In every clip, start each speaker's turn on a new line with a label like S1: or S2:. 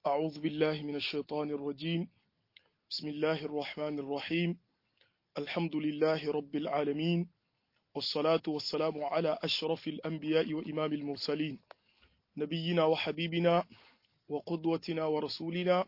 S1: أعوذ بالله من الشيطان الرجيم بسم الله الرحمن الرحيم الحمد لله رب العالمين والصلاة والسلام على أشرف الأنبياء وإمام المرسلين نبينا وحبيبنا وقدوتنا ورسولنا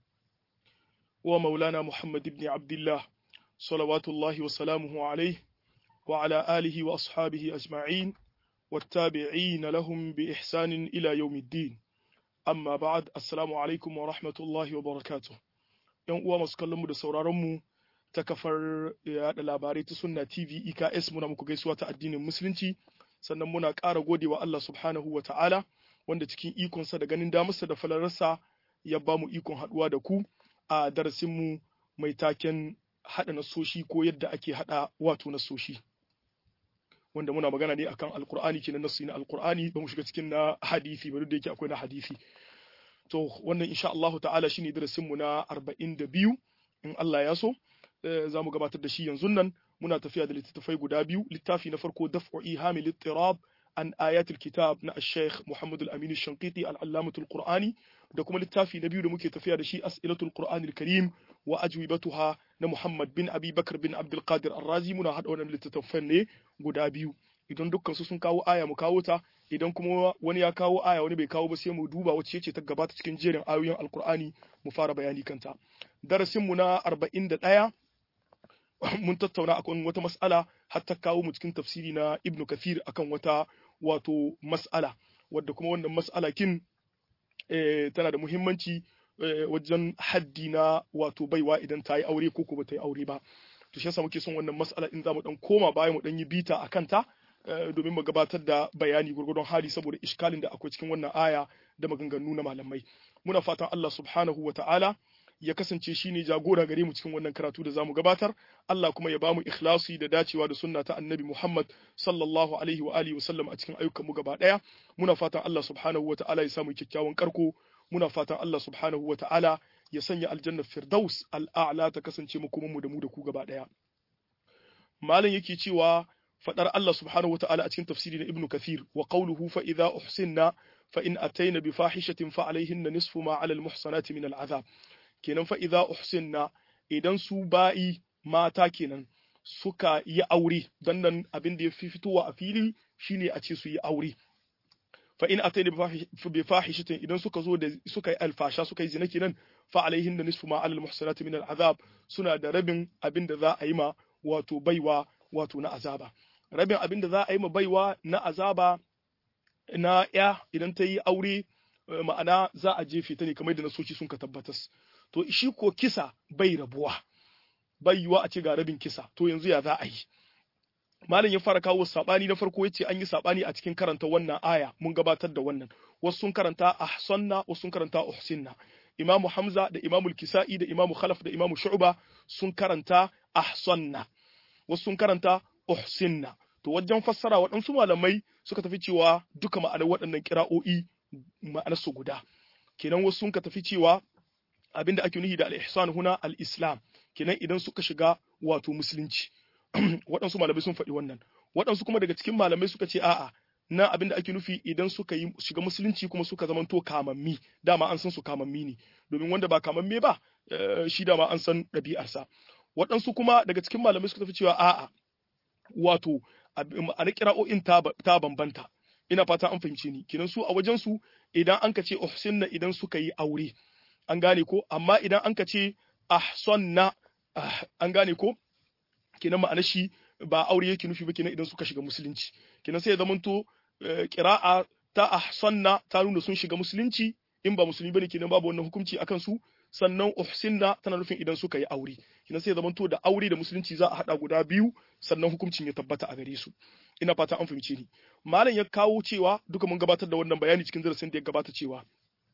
S1: ومولانا محمد بن عبد الله صلوات الله وسلامه عليه وعلى آله وأصحابه أجمعين والتابعين لهم بإحسان إلى يوم الدين amma ba'ad assalamu alaikum wa rahmatullahi wa barakatuh yan uwa masu kallon mu da sauraron mu ta kafar yada labarai ta sunna tv eks muna muku gaisuwa ta addinin musulunci sannan muna ƙara gode wa Allah subhanahu wa ta'ala wanda cikin ikonsa da ganin damarsa da falararsa ya ba mu ikon haɗuwa da ku a darasin mu mai taken haɗa nasoshi ko yadda ake haɗa wato nasoshi wanda muna magana ne akan alkur'ani kenan nasu na alkur'ani ba mu shiga cikin na hadisi ba duk da yake akwai na hadisi to wannan insha Allah ta'ala shine darasin mu na 42 in Allah ya so za mu gabatar da shi yanzu nan muna tafiya da littattafai guda biyu littafi na farko daf'u ihami littirab an ayatul kitab na al-sheikh Muhammad al-Amin al-Shanqiti al-Allamatul Qur'ani da kuma littafi na biyu da muke tafiya da shi as'ilatul Qur'anil Karim wa ajwibatuha na Muhammad bin Abi Bakar bin Abdul Qadir Ar-Razi muna hada wannan littattafan ne guda biyu idan dukkan su sun kawo aya mu kawo ta idan kuma wani ya kawo aya wani bai kawo ba sai mu duba wacce ce ta gabata cikin jerin ayoyin Alkur'ani mu fara bayani kanta darasin mu na 41 mun tattauna akan wata mas'ala har ta kawo mu cikin tafsiri na Ibn Kathir akan wata wato mas'ala wadda kuma wannan mas'ala kin tana da muhimmanci wajen haddi na wato baiwa idan ta yi aure ko ko ba ta yi aure ba to shi yasa muke son wannan mas'ala in zamu dan koma baya mu dan yi bita a kanta domin mu gabatar da bayani gurgurdon hali saboda iskalin da akwai cikin wannan aya da maganganu na malamai muna fatan Allah subhanahu wa ta'ala ya kasance shine jagora gare mu cikin wannan karatu da zamu gabatar Allah kuma ya bamu ikhlasi da dacewa da sunna ta Annabi Muhammad sallallahu alaihi wa alihi wasallam a cikin ayyukan mu gaba daya muna fatan Allah subhanahu wa ta'ala ya samu kyakkyawan karko muna fatan Allah subhanahu wa ta'ala ya sanya aljanna firdaus al'a'la ta kasance mu kuma mu da mu da ku gaba daya malam yake cewa fadar Allah subhanahu wa ta'ala a cikin tafsiri na Ibn Kathir wa qawluhu fa idza uhsinna fa in ataina bi fahishatin fa alaihinna nisfu ma 'ala al-muhsanati min al-'adhab kenan fa idza uhsinna idan su ba'i mata kenan suka yi aure dan nan abin da ya fi fitowa a fili shine a ce su yi aure fa in ataina bi fahishatin idan suka zo da suka yi alfasha suka yi zina kenan fa alaihin da nisfu ma alal muhsanati min al'azab suna da rabin abin da za a yi ma wato baiwa wato na azaba rabin abin da za a yi ma baiwa na azaba na ya idan ta yi aure ma'ana za a jefe ta ne kamar da nasoci sun ka tabbatas to shi ko kisa bai rabuwa bai yiwa a ce ga rabin kisa to yanzu ya za a yi malam ya fara kawo sabani na farko yace an yi sabani a cikin karanta wannan aya mun gabatar da wannan wasu sun karanta ahsanna wasu sun karanta uhsinna imamu hamza da imamu kisa'i da imamu khalaf da imamu shu'ba sun karanta ahsanna wasu sun karanta uhsinna to wajen fassara waɗansu malamai suka tafi cewa duka ma'anar waɗannan kira'o'i ma'anar su guda kenan wasu sun ka tafi cewa abinda ake nuhi da al-ihsan huna al-islam kenan idan suka shiga wato musulunci waɗansu malamai sun faɗi wannan waɗansu kuma daga cikin malamai suka ce a'a na abin da ake nufi idan suka yi shiga musulunci kuma suka zamanto kamammi dama an san su kamammi ne domin wanda ba kamamme ba shi dama an san ɗabi'arsa waɗansu kuma daga cikin malamai suka tafi cewa a'a wato a kira'o'in ta bambanta ina fata an fahimce ni kinan su a wajen su idan an ka ce uhsinna idan suka yi aure an gane ko amma idan an ka ce ahsanna an gane ko kenan ma'ana shi ba aure yake nufi ba kenan idan suka shiga musulunci kenan sai ya zamanto qira'a ta ahsanna ta nuna sun shiga musulunci in ba musulmi bane kenan babu wannan hukunci akan su sannan uhsinna tana nufin idan suka yi aure kenan sai ya zamanto da aure da musulunci za a hada guda biyu sannan hukuncin ya tabbata a gare su ina fata an fahimce ni malam ya kawo cewa duka mun gabatar da wannan bayani cikin darasin da ya gabata cewa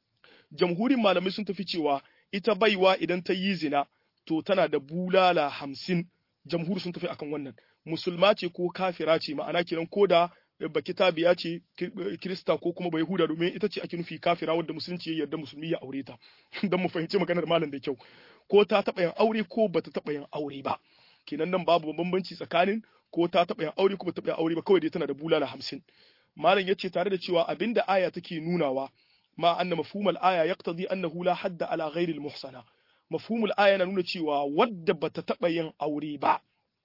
S1: jamhurin malamai sun tafi cewa ita baiwa idan ta yi zina to tana da bulala hamsin jamhur sun tafi akan wannan musulma ce ko kafira ce ma'ana kenan ko da bakita biya ce kirista ko kuma bai huda domin ita ce ake nufi kafira wadda musulunci ya yarda musulmi ya aure ta don mu fahimci maganar malam da kyau ko ta taɓa yin aure ko bata taɓa yin aure ba kenan nan babu bambanci tsakanin ko ta taɓa yin aure ko bata taɓa yin aure ba kawai dai tana da bulala hamsin malam ya ce tare da cewa abinda aya take nunawa ma anna mafhumul aya yaqtadi annahu la hadda ala ghairi al-muhsana mafhumul aya na nuna cewa wadda bata taba yin aure ba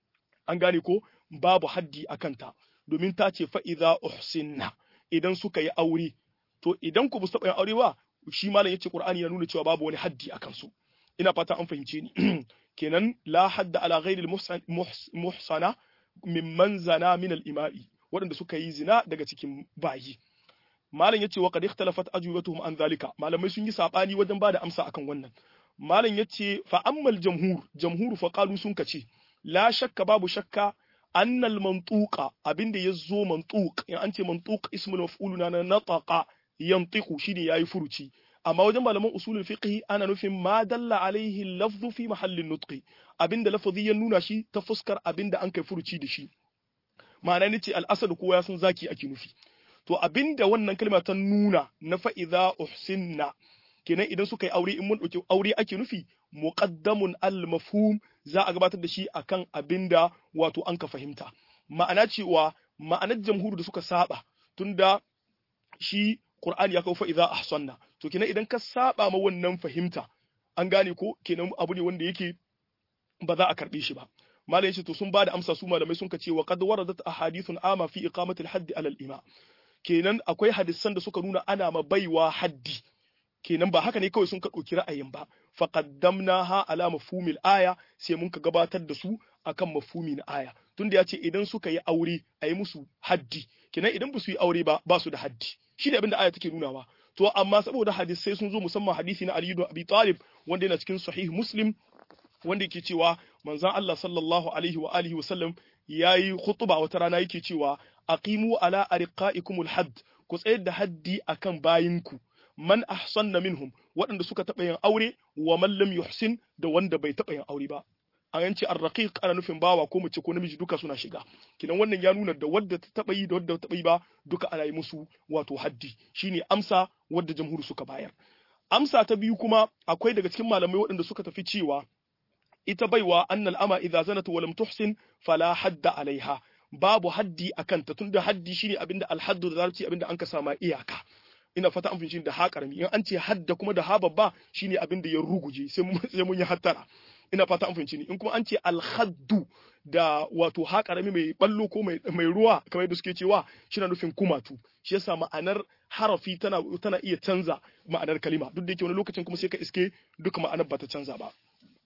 S1: an gane ko babu haddi akan ta domin ta ce fa idza uhsinna idan suka yi aure to idan ku bu taba yin aure ba shi malam yace qur'ani ya nuna cewa babu wani haddi akan su ina fata an fahimce ni kenan la hadda ala ghairi al-muhsana mimman zana min al-ima'i waɗanda suka yi zina daga cikin bayi malam yace wa qad ikhtalafat ajwibatuhum an zalika malamai sun yi sabani wajen bada amsa akan wannan malam yace fa ammal jamhur jamhur fa qalu sun kace la shakka babu shakka annal mantuqa abinda yazo mantuq in an ce mantuq ismul maf'ul na nataqa yantiqu shine yayi furuci amma wajen malaman usulul fiqh ana nufin ma dalla alaihi lafzu fi mahallin nutqi abinda lafazi ya nuna shi ta fuskar abinda an kai furuci da shi ma'ana nace al-asad kowa ya san zaki ake nufi to abinda wannan kalma ta nuna na fa idza uhsinna kenan idan suka yi aure in mun dauki aure ake nufi muqaddamun al-mafhum za a gabatar da shi akan abinda wato an ka fahimta ma'ana cewa ma'anar jamhur da suka saba tunda shi Qur'ani ya kawo fa idza ahsanna to kenan idan ka saba ma wannan fahimta an gane ko kenan abu ne wanda yake ba za a karbe shi ba malam yace to sun bada amsa su malamai sun ce wa qad waradat ahadithun ama fi iqamati al-hadd ala al-ima kenan akwai hadisan da suka nuna ana ma baiwa haddi kenan ba haka ne kawai sun ka ɗauki ra'ayin ba faqaddamnaha ala mafhumil aya sai mun ka gabatar da su akan mafhumi na aya tunda yace idan suka yi aure a yi musu haddi kenan idan ba su yi aure ba ba su da haddi shi ne abin da aya take nunawa to amma saboda hadisai sun zo musamman hadisi na Ali ibn Abi Talib wanda yana cikin sahih Muslim wanda yake cewa manzon Allah sallallahu alaihi wa alihi wasallam yayi khutba wata rana yake cewa aqimu ala arqaikumul hadd ku tsayar da haddi akan bayinku man ahsanna minhum waɗanda suka taɓa yin aure wa man lam yuhsin da wanda bai taɓa yin aure ba an yanci arraqiq ana nufin bawa ko mace ko namiji duka suna shiga kinan wannan ya nuna da wadda ta taɓa yi da wadda ta taɓa yi ba duka ana yi musu wato haddi shine amsa wadda jamhuri suka bayar amsa ta biyu kuma akwai daga cikin malamai waɗanda suka tafi cewa ita baiwa annal ama idza zanat wa lam tuhsin fala hadda alaiha babu haddi akan ta tunda haddi shine abinda alhaddu da zarci abinda an ka sama iyaka ina fata an fahimci da ha karami in an ce hadda kuma da ha babba shine abinda ya ruguje sai mun sai mun yi hattara ina fata an fahimci ni in kuma an ce alhaddu da wato ha karami mai ballo ko mai mai ruwa kamar yadda suke cewa shi na nufin kumatu shi yasa ma'anar harafi tana tana iya canza ma'anar kalima duk da yake wani lokacin kuma sai ka iske duka ma'anar ba ta canza ba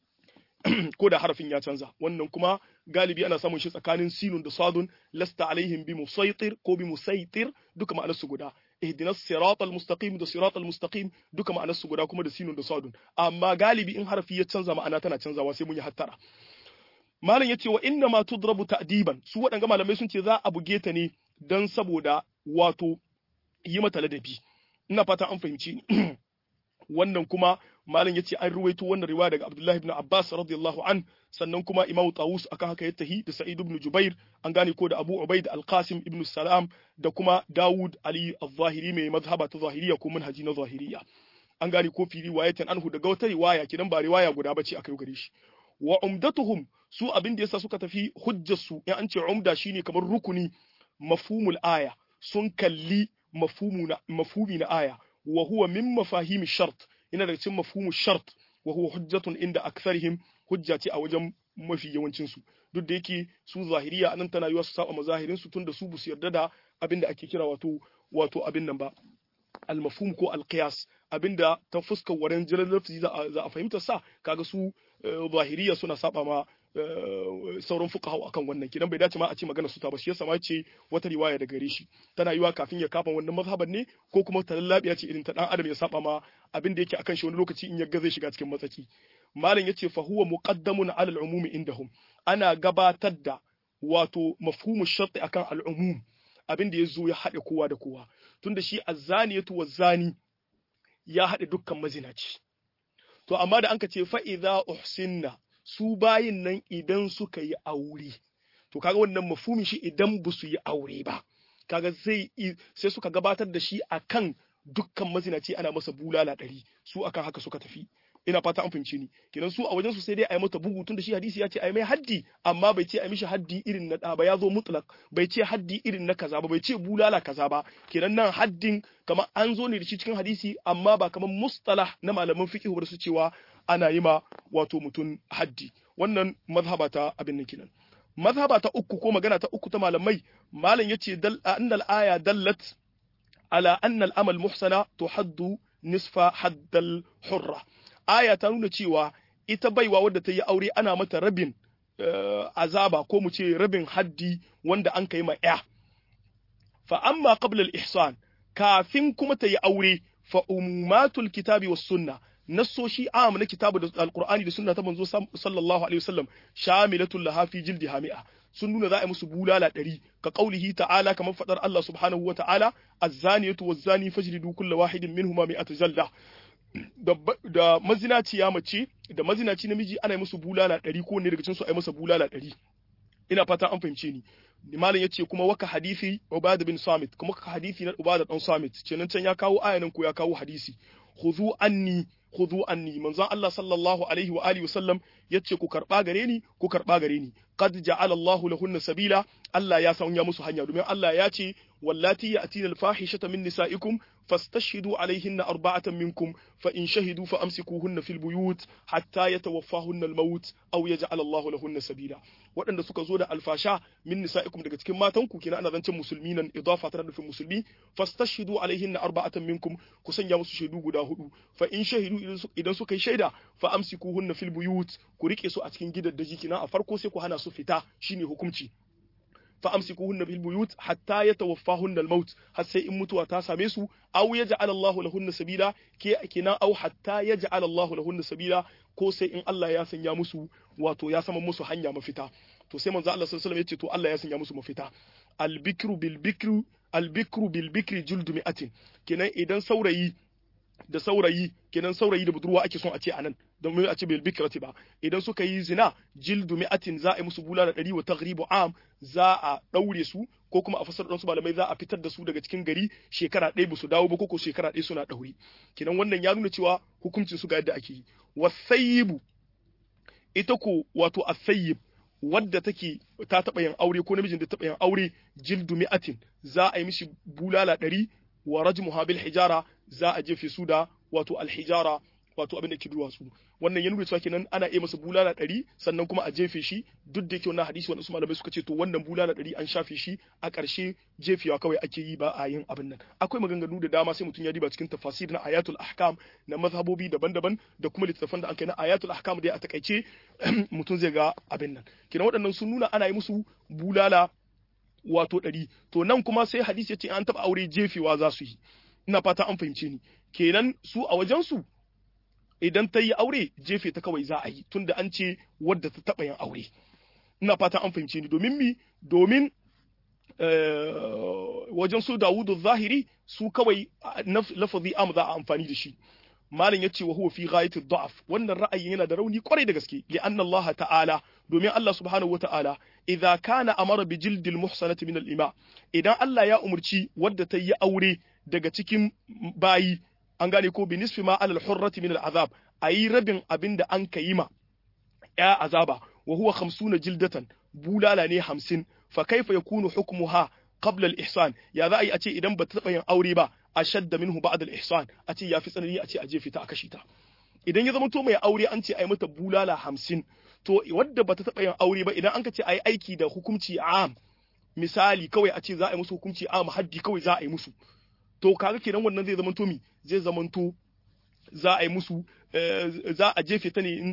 S1: ko da harafin ya canza wannan kuma galibi ana samun shi tsakanin sinun da sadun lasta alaihim bi musaitir ko bi musaitir duka ma'anar su guda ihdinas siratal mustaqim da siratal mustaqim duka ma'anar su guda kuma da sinun da sadun amma galibi in harafi ya canza ma'ana tana canzawa sai mun yi hattara malam yace wa inna ma tudrabu ta'diban su waɗanga malamai sun ce za a buge ta ne dan saboda wato yi mata ladabi ina fata an fahimci wannan kuma malam yace an ruwaito wannan riwaya daga Abdullah ibn Abbas radiyallahu an sannan kuma Imam Tawus akan haka ya tahi da Sa'id ibn Jubair an gane ko da Abu Ubaid al-Qasim ibn Salam da kuma Dawud Ali al-Zahiri mai mazhaba ta Zahiriya ko manhaji na Zahiriya an gane ko fi riwayatan anhu daga wata riwaya kidan ba riwaya guda bace akai gare shi wa umdatuhum su abin da yasa suka tafi hujjar su in an ce umda shine kamar rukuni mafhumul aya sun kalli mafhumu na mafhumi na aya wa huwa min mafahimi shart yana daga cikin mafhumu shart wa huwa hujjatun inda aktharihim hujja ce a wajen mafi yawancin su duk da yake su zahiriya anan tana yiwa su saba mazahirin su tunda su busu yarda da abinda ake kira wato wato abin nan ba al-mafhum ko al-qiyas abinda ta fuskar wurin jiran lafzi za a fahimta sa kaga su zahiriya suna saba ma sauran fuqaha akan wannan kidan bai dace ma a ce magana su ta ba shi yasa ma ce wata riwaya da gare shi tana yiwa kafin ya kafa wannan mazhaban ne ko kuma ta lallabiya ce irin ta dan adam ya saba ma abin da yake akan shi wani lokaci in ya ga zai shiga cikin matsaki malam yace fa huwa muqaddamun ala al-umum indahum ana gabatar da wato mafhumu sharti akan al-umum abin da yazo ya haɗe kowa da kowa tunda shi azzaniyatu wazani ya haɗe dukkan mazinaci to amma da anka ce fa idza uhsinna su bayin nan idan suka yi aure to kaga wannan mafhumin shi idan ba su yi aure ba kaga zai sai suka gabatar da shi akan dukkan mazinaci ana masa bulala ɗari su akan haka suka tafi ina fata an fahimci ni kenan su a wajen su sai dai a yi mata bugu tunda shi hadisi ya ce a yi mai haddi amma bai ce a mishi haddi irin na da ba ya zo mutlak bai ce haddi irin na kaza ba bai ce bulala kaza ba kenan nan haddin kamar an zo ne da shi cikin hadisi amma ba kamar mustalah na malaman fiqh ba su cewa ana yi ma wato mutum haddi wannan mazhaba ta abin nan kenan mazhaba ta uku ko magana ta uku ta malamai malam yace dal annal aya dallat ala anna al-amal muhsana tuhaddu nisfa haddal hurra aya ta nuna cewa ita baiwa wadda ta yi aure ana mata rabin azaba ko mu ce rabin haddi wanda an kai ma ya fa amma qabla al-ihsan kafin kuma ta yi aure fa ummatul kitabi was sunna nassoshi am na kitabu da alqur'ani da sunna ta manzo sallallahu alaihi wasallam shamilatul laha fi jildi hami'a sun nuna za a yi musu bulala ɗari ka ƙaulihi ta'ala kamar faɗar Allah subhanahu wa ta'ala azzaniyatu wazzani fajridu kulla wahidin minhuma mi'ata jalda da mazinaciya mace da mazinaci namiji ana yi musu bulala ɗari ko ne daga cikin su a yi masa bulala ɗari ina fata an fahimce ni malam yace kuma waka hadisi Ubada bin Samit kuma ka hadisi na Ubada dan Samit kenan can ya kawo ayanan ko ya kawo hadisi khudhu anni khudhu anni manzon Allah sallallahu alaihi wa alihi wasallam yace ku karba gare ni ku karba gare ni qad ja'ala Allahu lahunna sabila Allah ya sanya musu hanya domin Allah ya ce wallati ya'tina al-fahishata min nisaikum fastashhidu alaihinna arba'atan minkum fa in shahidu fa amsikuhunna fil buyut hatta yatawaffahunna al-maut aw yaj'al Allahu lahunna sabila waɗanda suka zo da alfasha min nisaikum daga cikin matanku kina ana zancen musulmi nan idafa tana nufin musulmi fastashhidu alaihinna arba'atan minkum ku sanya musu shaidu guda hudu fa in shahidu idan suka yi shaida fa amsikuhunna fil buyut ku rike su a cikin gidaddaji kina a farko sai ku hana su fita shine hukunci fa amsikuhunna bil buyut hatta yatawaffahunna al maut har sai in mutuwa ta same su aw yaj'al Allahu lahunna sabila ke kina aw hatta yaj'al Allahu lahunna sabila ko sai in Allah ya sanya musu wato ya sama musu hanya mafita to sai manzo Allah sallallahu alaihi wasallam yace to Allah ya sanya musu mafita al bikru bil bikru al bikru bil bikri juldu mi'atin kenan idan saurayi da saurayi kenan saurayi da budurwa ake son a ce anan don a ce bil bikrati ba idan suka yi zina jildu mi'atin za a yi musu bulala ɗari wa taghribu am za a ɗaure su ko kuma a fasar su malamai za a fitar da su daga cikin gari shekara ɗaya ba su dawo ba ko shekara ɗaya suna ɗaure kenan wannan ya nuna cewa hukuncin su ga yadda ake yi wasayyibu ita ko wato asayyib wadda take ta taɓa yin aure ko namijin da taɓa yin aure jildu mi'atin za a yi mishi bulala ɗari wa rajmuha bil hijara za a jefe su da wato alhijara wato abin da ke duwatsu wannan ya nuna cewa kenan ana iya masa bulala ɗari sannan kuma a jefe shi duk da yake wannan hadisi wanda su malamai suka ce to wannan bulala ɗari an shafe shi a ƙarshe jefewa kawai ake yi ba a yin abin nan akwai maganganu da dama sai mutum ya diba cikin tafasir na ayatul ahkam na mazhabobi daban-daban da kuma littattafan da an kai na ayatul ahkam dai a takaice mutum zai ga abin nan kenan waɗannan sun nuna ana yi musu bulala wato ɗari to nan kuma sai hadisi ya ce an taɓa aure jefewa za su yi ina fata an fahimce ni kenan su a wajensu idan ta yi aure jefe ta kawai za a yi tunda an ce wadda ta taɓa yin aure ina fata an fahimce ni domin mi domin wajen su dawudu zahiri su kawai lafazi am za a amfani da shi malam yace wa huwa fi ghayati dha'f wannan ra'ayin yana da rauni kwarai da gaske li anna Allah ta'ala domin Allah subhanahu wata'ala idza kana amara bi jildil muhsanati min al-ima idan Allah ya umurci wadda ta yi aure daga cikin bayi an gane ko bi nisfi ma alal hurrati min al-azab ayi rabin abinda an kayi ma ya azaba wa huwa 50 jildatan bulala ne 50 fa kaifa yakunu hukmuha qabla al-ihsan ya za a yi a ce idan ba ta taɓa yin aure ba ashadda minhu ba'da al-ihsan a ce yafi tsanani a ce a jefe ta a kashe ta idan ya zama to mai aure an ce ai mata bulala 50 to wadda bata taɓa yin aure ba idan an ka ce ai aiki da hukunci am misali kawai a ce za a yi musu hukunci am haddi kawai za a yi musu to kaga kenan wannan zai zama to mi zai zama to za a yi musu za a jefe ta ne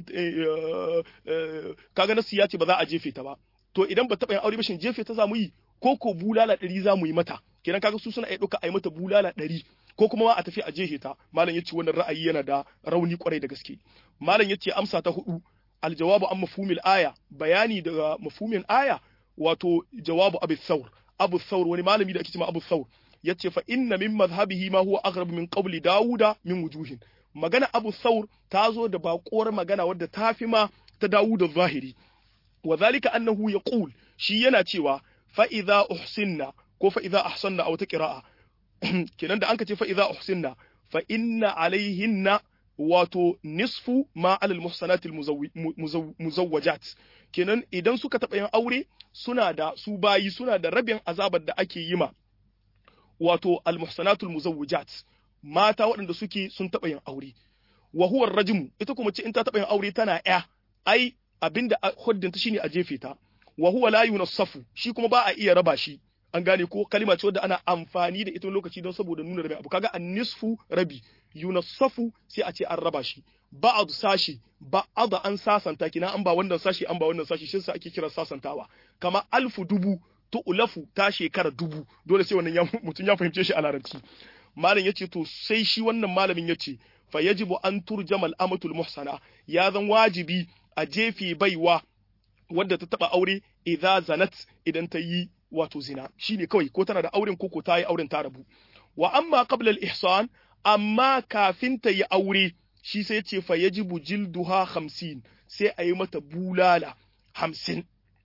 S1: kaga nasu ya ce ba za a jefe ta ba to idan ba taɓa yin aure ba shin jefe ta za mu yi ko ko bulala ɗari za mu yi mata kenan kaga su suna iya ɗauka a yi mata bulala ɗari ko kuma ma a tafi a jehe ta malam yace wannan ra'ayi yana da rauni kwarai da gaske malam yace amsa ta hudu aljawabu an mafhumil aya bayani daga mafhumin aya wato jawabu abu thawr abu thawr wani malami da ake cewa abu thawr yace fa inna min madhhabihi ma huwa aghrab min qawli dauda min wujuhin magana abu thawr ta zo da baƙuwar magana wadda ta fi ma ta dawuda zahiri wa zalika annahu yaqul shi yana cewa fa idza uhsinna ko fa idza ahsanna aw ta qira'a kenan da anka ce fa idza uhsinna fa inna alaihinna wato nisfu ma alal muhsanatil muzawwajat kenan idan suka taɓa yin aure suna da su bayi suna da rabin azabar da ake yi ma wato al muhsanatul muzawwajat mata waɗanda suke sun taɓa yin aure wa huwa rajmu ita kuma ce in ta taɓa yin aure tana ya ai abinda huddinta shine a jefe ta wa huwa la yunassafu shi kuma ba a iya raba shi an gane ko kalima ce wadda ana amfani da ita lokaci don saboda nuna rabi abu kaga an-nisfu rabi yunassafu sai a ce an raba shi ba'd sashi ba'd an sasanta kina an ba wannan sashi an ba wannan sashi shi sa ake kira sasantawa kama alfu dubu to ulafu ta shekara dubu dole sai wannan mutum ya fahimce shi a larabci malam yace to sai shi wannan malamin yace fa yajibu an turjamal amatul muhsana ya zan wajibi a jefe baiwa wadda ta taba aure idza zanat idan ta yi wato zina shine kawai ko tana da auren ko ko ta yi auren ta rabu wa amma qabla al ihsan amma kafin ta yi aure shi sai ce fa yajibu jilduha 50 sai a yi mata bulala 50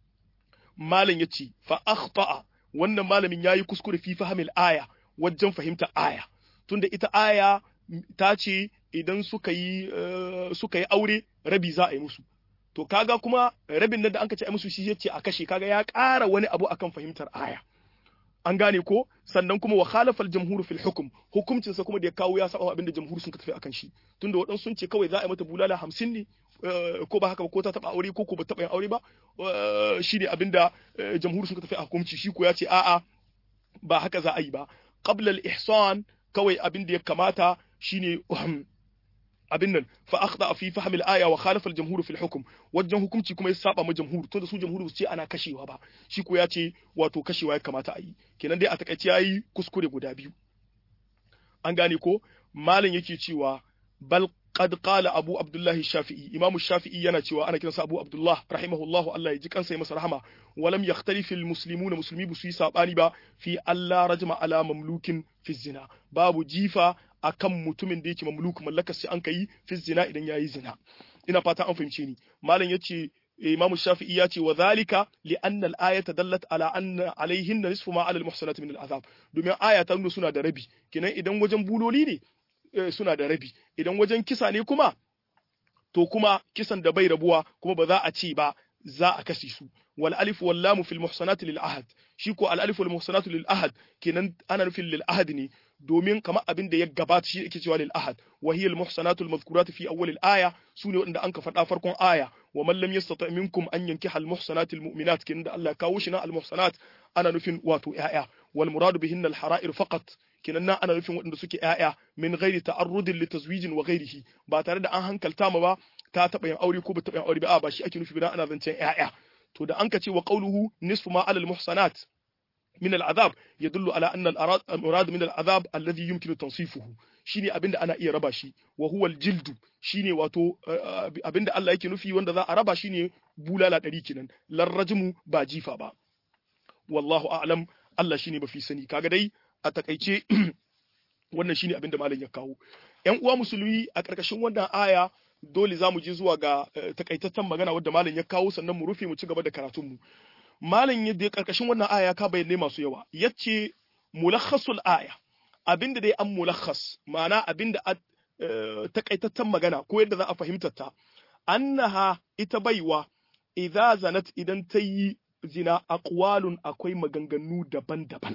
S1: malam yace fa akhta'a wannan malamin yayi kuskure fi fahimil aya wajen fahimta aya tunda ita aya ta ce idan suka yi suka yi aure rabi za a yi musu to kaga kuma rabin nan da anka ce ai musu shi yace a kashe kaga ya ƙara wani abu akan fahimtar aya an gane ko sannan kuma wa khalafa al-jamhur fil hukm hukuncin sa kuma da ya kawo ya saba abin da jamhur sun tafi akan shi tunda wadan sun ce kawai za a yi mata bulala 50 ne ko ba haka ba ko ta taba aure ko ko ba taba yin aure ba shi ne abin da jamhur sun tafi a hukunci shi ko ya ce a'a ba haka za a yi ba qabla al-ihsan kawai abin da ya kamata shine abin nan fa akhda fi fahm al-aya wa khalafa al-jamhur fi al-hukm wajen hukunci kuma ya saba ma jamhur tunda su jamhur su ce ana kashewa ba shi ko ya ce wato kashewa ya kamata a yi kenan dai a takaice yayi kuskure guda biyu an gane ko malam yake cewa bal qad qala abu abdullah shafi'i imamu shafi'i yana cewa ana kiransa abu abdullah rahimahullahu Allah ya ji kansa ya masa rahama walam yakhtalifu almuslimuna muslimi bu su yi sabani ba fi Allah rajma ala mamlukin fi zina babu jifa akan mutumin da yake mamluk mallakar sai an kai fi zina idan yayi zina ina fata an fahimce ni malam yace imamu shafi'i ya ce wa zalika li anna al-ayata dallat ala anna alaihinna nisfu ma ala al-muhsanat min al-azab domin aya ta nuna suna da rabi kenan idan wajen buloli ne suna da rabi idan wajen kisa ne kuma to kuma kisan da bai rabuwa kuma ba za a ce ba za a kashe su wal alif wal lam fil muhsanat lil ahad shi ko al alif wal muhsanat lil ahad kenan ana nufin lil ahad ne domin kamar abin da ya gabata shi yake cewa lil ahad wa hiya al muhsanat al madhkurat fi awwal al aya sune wanda an ka faɗa farkon aya wa man lam yastata minkum an yankiha al muhsanat al mu'minat kenan da Allah kawo shi na al muhsanat ana nufin wato ya'ya wal muradu bihinna al hara'ir faqat kenan nan ana nufin waɗanda suke ‘ya'ya min ghairi ta'arrudin li tazwijin wa ghairihi ba tare da an hankalta ma ba ta taɓa yin aure ko ba taɓa yin aure ba ba shi ake nufi ba ana zancen ‘ya'ya to da an ka ce wa qawluhu nisfu ma alal muhsanat min al'azab yadullu ala anna al-murad min al'azab alladhi yumkinu tansifuhu shine abinda ana iya raba shi wa huwa al-jildu shine wato abinda Allah yake nufi wanda za a raba shine bulala ɗari kenan larrajmu ba jifa ba wallahu a'lam Allah shine mafi sani kaga dai a takaice wannan shine abin da malam ya kawo ƴan uwa musulmi a ƙarƙashin wannan aya dole za mu je zuwa ga takaitaccen magana wadda malam ya kawo sannan mu rufe mu ci gaba da karatun mu malam yadda ƙarƙashin wannan aya ka bayyane masu yawa yace mulakhasul aya abinda dai an mulakhas ma'ana abinda a takaitaccen magana ko yadda za a fahimtar ta annaha ita baiwa idza zanat idan ta yi zina aqwalun akwai maganganu daban-daban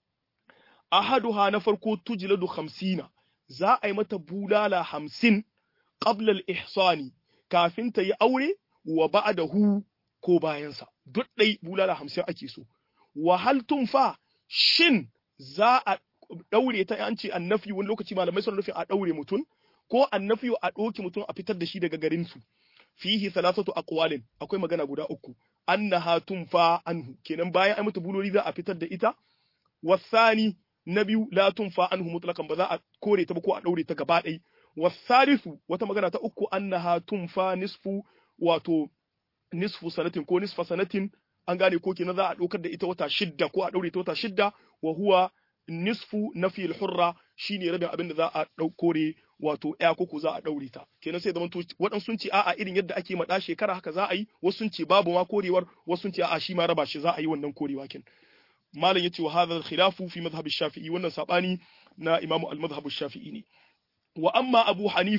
S1: ahaduha na farko tujladu hamsina za a yi mata bulala hamsin qabla al-ihsani kafin ta yi aure wa ba'dahu ko bayansa duk dai bulala hamsin ake so wa hal tunfa shin za a daure ta an ce annafi wani lokaci malamai sun nufin a daure mutum ko annafi a ɗauki mutum a fitar da shi daga garin su fihi thalathatu aqwalin akwai magana guda uku annaha tunfa anhu kenan bayan ai mata buloli za a fitar da ita wasani na biyu la tunfa anhu mutlaqan ba za a kore ta ba ko a daure ta gaba ɗaya wasalisu wata magana ta uku annaha tunfa nisfu wato nisfu sanatin ko nisfa sanatin an gane ko kenan za a ɗaukar da ita wata shidda ko a daure ta wata shidda wa huwa nisfu nafi hurra shine rabin abin da za a kore wato ya koko za a daure ta kenan sai zaman waɗansu sun ce a'a irin yadda ake maɗa shekara haka za a yi wasu sun ce babu ma korewar wasu sun ce a'a shi ma raba shi za a yi wannan korewa kin malam yace wa hadha al-khilafu fi madhhab shafii wannan sabani na imamu al-madhhab shafii ne wa amma abu hanifa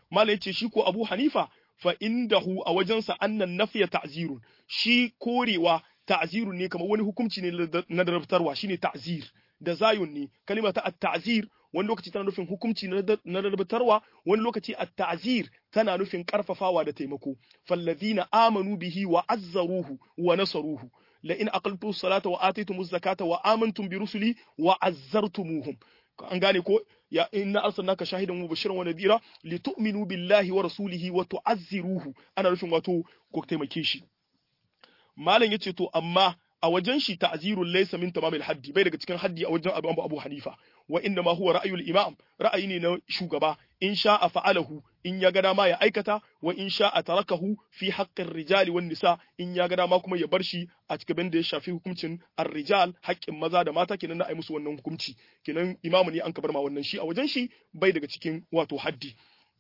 S1: mala yace shi ko Abu Hanifa fa indahu a wajensa annan nafiya ta'zirun shi korewa ta'zirun ne kamar wani hukunci ne na darabtarwa shine ta'zir da zayun ne kalima ta at-ta'zir wani lokaci tana nufin hukunci na darabtarwa wani lokaci at-ta'zir tana nufin karfafawa da taimako fallazina amanu bihi wa azzaruhu wa nasaruhu la in aqaltu salata wa atitum zakata wa amantum bi rusuli wa azzartumuhum an gane ko ya inna arsalnaka shahidan mubashiran wa nadira li tu'minu billahi wa rasulihi wa tu'azziruhu ana nufin wato ko taimake shi malam yace to amma a wajen shi ta'zirul laysa min tamamil haddi bai daga cikin haddi a wajen Abu Abu Hanifa wa inna ma huwa ra'yul imam ra'ayi ne na shugaba in sha'a fa'alahu in ya ga dama ya aikata wa in sha'a tarakahu fi haqqir rijali wan nisa in ya ga dama kuma ya bar shi a cikin da ya shafi hukuncin ar-rijal haƙƙin maza da mata kenan na ai musu wannan hukunci kenan imamu ne an ka bar ma wannan shi a wajen shi bai daga cikin wato haddi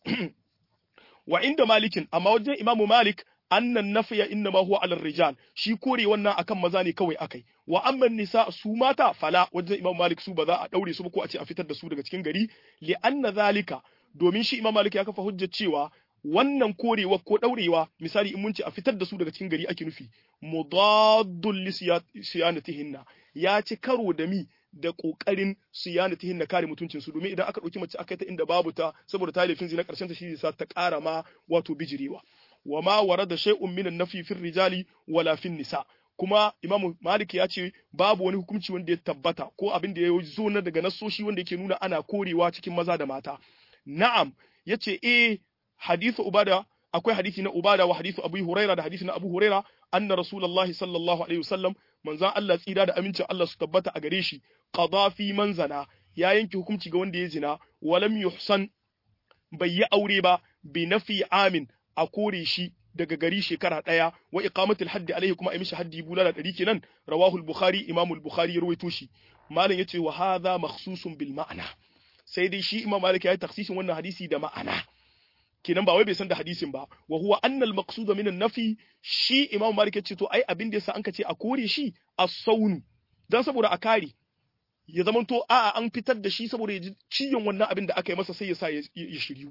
S1: wa inda malikin amma wajen imamu malik annan nafiya inna ma huwa alal rijal shi kore wannan akan maza ne kawai akai wa amman nisa su mata fala wajen imam malik su ba za a daure su ba ko a ce a fitar da su daga cikin gari li anna zalika domin shi imam malik ya kafa hujjar cewa wannan korewa ko daurewa misali in mun ce a fitar da su daga cikin gari ake nufi mudaddul li siyanatihinna ya ci karo da mi da kokarin siyanatihinna kare mutuncin su domin idan aka dauki mace aka ta inda babu ta saboda ta laifin zina karshen ta shi zai sa ta kara ma wato bijirewa wa ma warada shay'un minan nafi fil rijali wala fin nisa kuma Imam Malik ya ce babu wani hukunci wanda ya tabbata ko abin da ya zo na daga nasoshi wanda yake nuna ana korewa cikin maza da mata na'am yace eh hadithu ubada akwai hadisi na ubada wa hadithu abu huraira da hadisi na abu huraira anna rasulullahi sallallahu alaihi wasallam manzon Allah tsira da amincin Allah su tabbata a gare shi qada fi manzana ya yanke hukunci ga wanda ya zina walam yuhsan bai yi aure ba bi nafi amin a kore shi daga gari shekara ɗaya wa iqamatul haddi alaihi kuma a mishi haddi bulala ɗari kenan rawahul bukhari imamul bukhari ya rawaito shi malam yace wa hadha makhsusun bil ma'ana sai dai shi imam malik ya yi taksisin wannan hadisi da ma'ana kenan ba wai bai san da hadisin ba wa huwa anna al maqsuda min an nafi shi imam malik yace to ai abin da yasa an ce a kore shi as-saunu dan saboda a kare ya zamanto a'a an fitar da shi saboda ya ji ciyon wannan abin da aka yi masa sai ya sa ya shiryu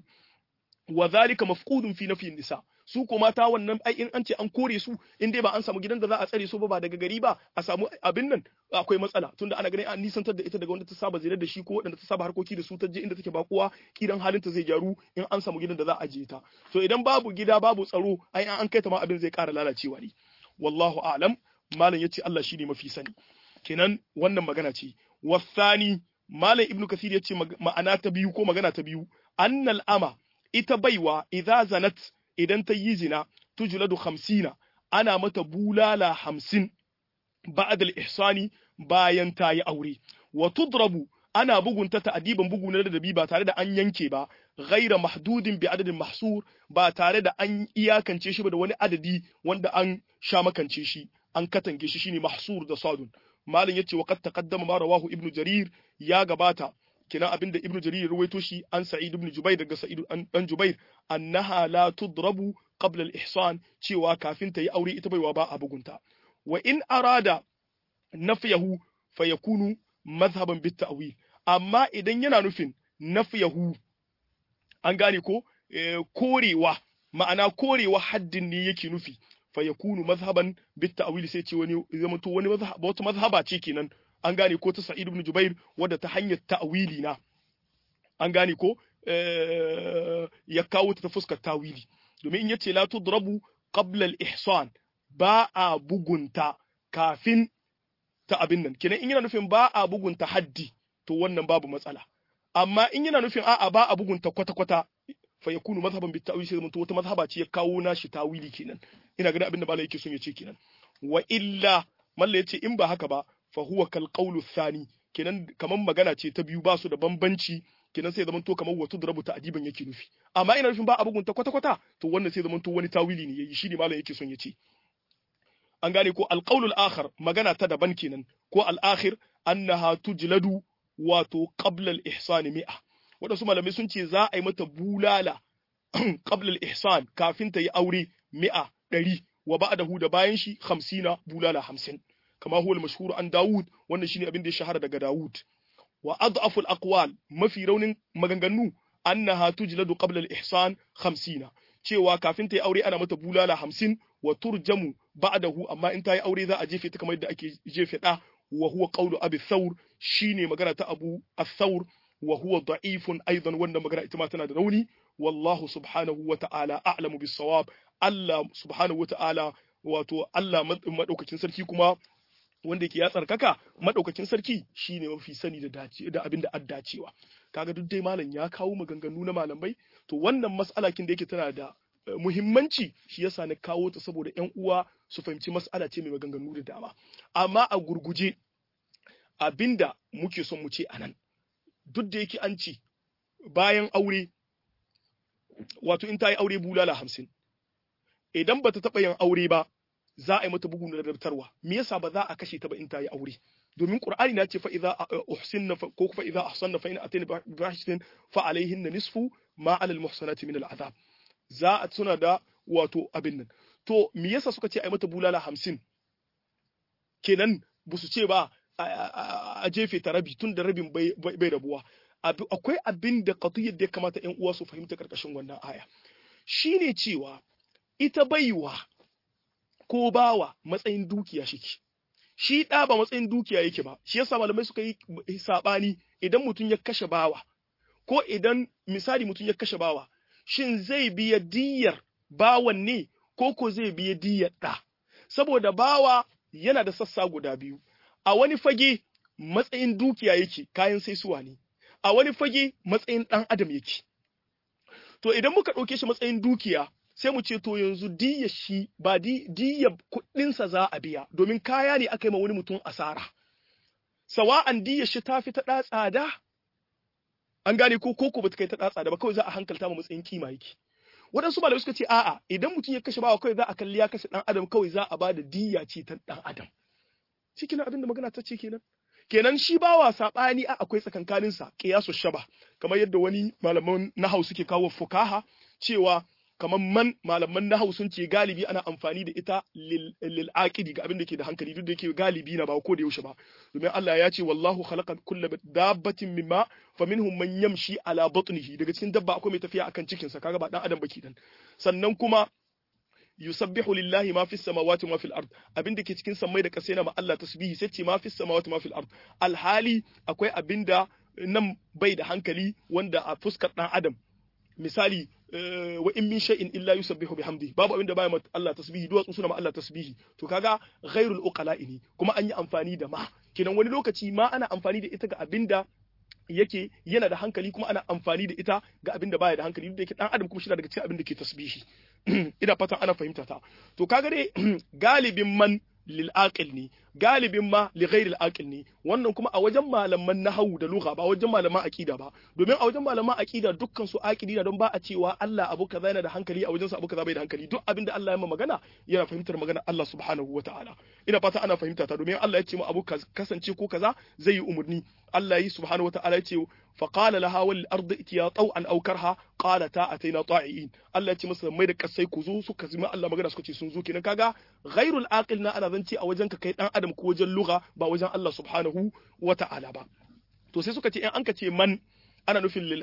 S1: wa zalika mafqudun fi nafi nisa su ko mata wannan ai in an ce an kore su in dai ba an samu gidan da za a tsare su ba ba daga gari ba a samu abin nan akwai matsala tunda ana ganin an nisantar da ita daga wanda ta saba zira da shi ko wanda ta saba harkoki da su ta je inda take bakuwa kidan halinta zai gyaru in an samu gidan da za a je ta to idan babu gida babu tsaro ai an kai ta ma abin zai ƙara lalacewa ne wallahu a'lam malam yace Allah shine mafi sani kenan wannan magana ce wasani malam ibnu kasir yace ma'ana ta biyu ko magana ta biyu annal ama ita baiwa idza zanat idan ta yi zina tujladu hamsina ana mata bulala hamsin ba'd al-ihsani bayan ta yi aure wa tudrabu ana bugunta ta adiban bugu na da ba tare da an yanke ba ghaira mahdudin bi adadin mahsur ba tare da an iyakance shi ba da wani adadi wanda an sha makance shi an katange shi shine mahsur da sadun malam yace wa qad taqaddama ma rawahu ibnu jarir ya gabata kina abinda ibnu jarir ya ruwaito shi an sa'id ibn jubair daga sa'id dan jubair annaha la tudrabu qabla al-ihsan cewa kafin ta yi aure ita baiwa ba a bugunta wa in arada nafyahu fayakunu mazhaban bit ta'wil amma idan yana nufin nafyahu an gane ko korewa ma'ana korewa haddin ne yake nufi fayakunu mazhaban bit ta'wil sai ce wani zamanto wani mazhab wata mazhaba ce kenan an gane ko ta Sa'id ibn Jubair wadda ta hanyar ta'wili na an gane ko ya kawo ta fuskar tawili domin in yace la tudrabu qabla al-ihsan ba a bugunta kafin ta abin nan kenan in yana nufin ba a bugunta haddi to wannan babu matsala amma in yana nufin a'a ba a bugunta kwata-kwata fa yakunu mazhaban bit ta'wil sai wata mazhaba ce ya kawo nashi tawili kenan ina ganin abin da malai yake son ya ce kenan wa illa malla yace in ba haka ba fa huwa kal qawlu thani kenan kaman magana ce ta biyu ba su da bambanci kenan sai zaman to kamar wato da rubuta adiban yake nufi amma ina nufin ba a bugunta kwata kwata to wannan sai zaman to wani tawili ne yayi shi ne malam yake son ya ce an gane ko al qawlu al akhar magana ta daban kenan ko al akhir annaha tujladu wato qabla al ihsan mi'a wadansu malamai sun ce za a yi mata bulala qabla al ihsan kafin ta yi aure mi'a ɗari wa ba'dahu da bayan shi 50 bulala 50 kama huwa al-mashhur an Dawud wannan shine abin da ya shahara daga Dawud wa adhafu al-aqwal mafi raunin maganganu annaha tujladu qabla al-ihsan 50 cewa kafin ta yi aure ana mata bulala 50 wa turjamu ba'dahu amma in ta yi aure za a jefe ta kamar yadda ake jefe da wa huwa qawlu abi thawr shine magana ta abu ath-thawr wa huwa da'ifun aidan wannan magana ita ma tana da rauni wallahu subhanahu wa ta'ala a'lamu bis-sawab Allah subhanahu wa ta'ala wato Allah madaukakin sarki kuma wanda yake ya tsarkaka madaukakin sarki shine mafi sani da dace da abin da addacewa kaga duk dai malam ya kawo maganganu na malamai to wannan mas'ala kin da yake tana da muhimmanci shi yasa na kawo ta saboda ƴan uwa su fahimci mas'ala ce mai maganganu da dama amma a gurguje abinda muke son mu ce anan duk da yake an ce bayan aure wato in ta yi aure bulala hamsin idan bata taɓa yin aure ba za a yi mata bugu na rabtarwa me yasa ba za a kashe ta ba in ta yi aure domin qur'ani na ce fa idza uhsinna ko fa idza ahsanna fa in atayna bi fahishatin fa alayhinna nisfu ma 'ala al-muhsanati min al-'adab za a tuna da wato abin nan to me yasa suka ce a yi mata bulala hamsin kenan ba su ce ba a jefe ta rabi tun da rabin bai rabuwa akwai abin da qatiyyar da ya kamata ƴan uwa su fahimta karkashin wannan aya shine cewa ita baiwa ko bawa matsayin dukiya shike shi ɗa ba matsayin dukiya yake ba shi yasa malamai suka yi saɓani idan mutum ya kashe bawa ko idan misali mutum ya kashe bawa shin zai biya diyar bawan ne ko ko zai biya diyar ɗa saboda bawa yana da sassa guda biyu a wani fage matsayin dukiya yake kayan saisuwa ne a wani fage matsayin ɗan adam yake to idan muka ɗauke shi matsayin dukiya sai mu ce to yanzu diya shi ba diya kuɗinsa za a biya domin kaya ne aka yi ma wani mutum asara sawa'an diya shi ta fi ta ɗa tsada an gane ko koko ba ta kai ta ɗa tsada ba kawai za a hankalta ma matsayin kima yake waɗansu malamai suka ce a'a idan mutum ya kashe bawa kawai za a kalli ya kashe ɗan adam kawai za a ba da diya ce ta ɗan adam shi kenan abin da magana ta ce kenan kenan shi bawa saɓani a akwai tsakankaninsa ƙiyasu shaba kamar yadda wani malaman nahau suke kawo fukaha cewa kamar man malaman nahau sun ce galibi ana amfani da ita lil aqidi ga abin da ke da hankali duk da yake galibi na ba ko da yaushe ba domin Allah ya ce wallahu khalaqa kulla dabbatin mimma faminhum man yamshi ala batnihi daga cikin dabba akwai mai tafiya akan cikin sa kaga ba dan adam baki dan sannan kuma yusabbihu lillahi ma fis samawati ma fil ard abin da ke cikin sammai da kasai na ma Allah tasbihi sai ce ma fis samawati ma fil ard alhali akwai abinda nan bai da hankali wanda a fuskar dan adam misali wa in min shay'in illa yusabbihu bihamdi babu abinda baya ma Allah tasbihi duwatsu suna ma Allah tasbihi to kaga ghairul uqala'i ne kuma an yi amfani da ma kenan wani lokaci ma ana amfani da ita ga abinda yake yana da hankali kuma ana amfani da ita ga abin da baya da hankali duk da yake dan adam kuma shi daga cikin abin da ke tasbihi ina fatan ana fahimta ta to kaga dai galibin man lil aqil ne galibin ma li ghairi al aqil ne wannan kuma a wajen malaman nahwu da lugha ba wajen malaman aqida ba domin a wajen malaman aqida dukkan su aqidi da don ba a cewa Allah abu kaza yana da hankali a wajen sa abu kaza bai da hankali duk abin da Allah ya ma magana yana fahimtar magana Allah subhanahu wataala ina fata ana fahimta ta domin Allah ya ce mu abu kasance ko kaza zai yi umurni Allah yi subhanahu wataala ya ce فقال لها والارض اتيا طوعا او كرها قالتا اتينا طائعين Allah ya ce masa mai da kasai ku zo suka zima Allah magana suka ce sun zo kenan kaga ghairul aqil na ana zance a wajen ka kai dan adam ko wajen lugha ba wajen Allah subhanahu wata'ala ba to sai suka ce in an ka ce man ana nufin lil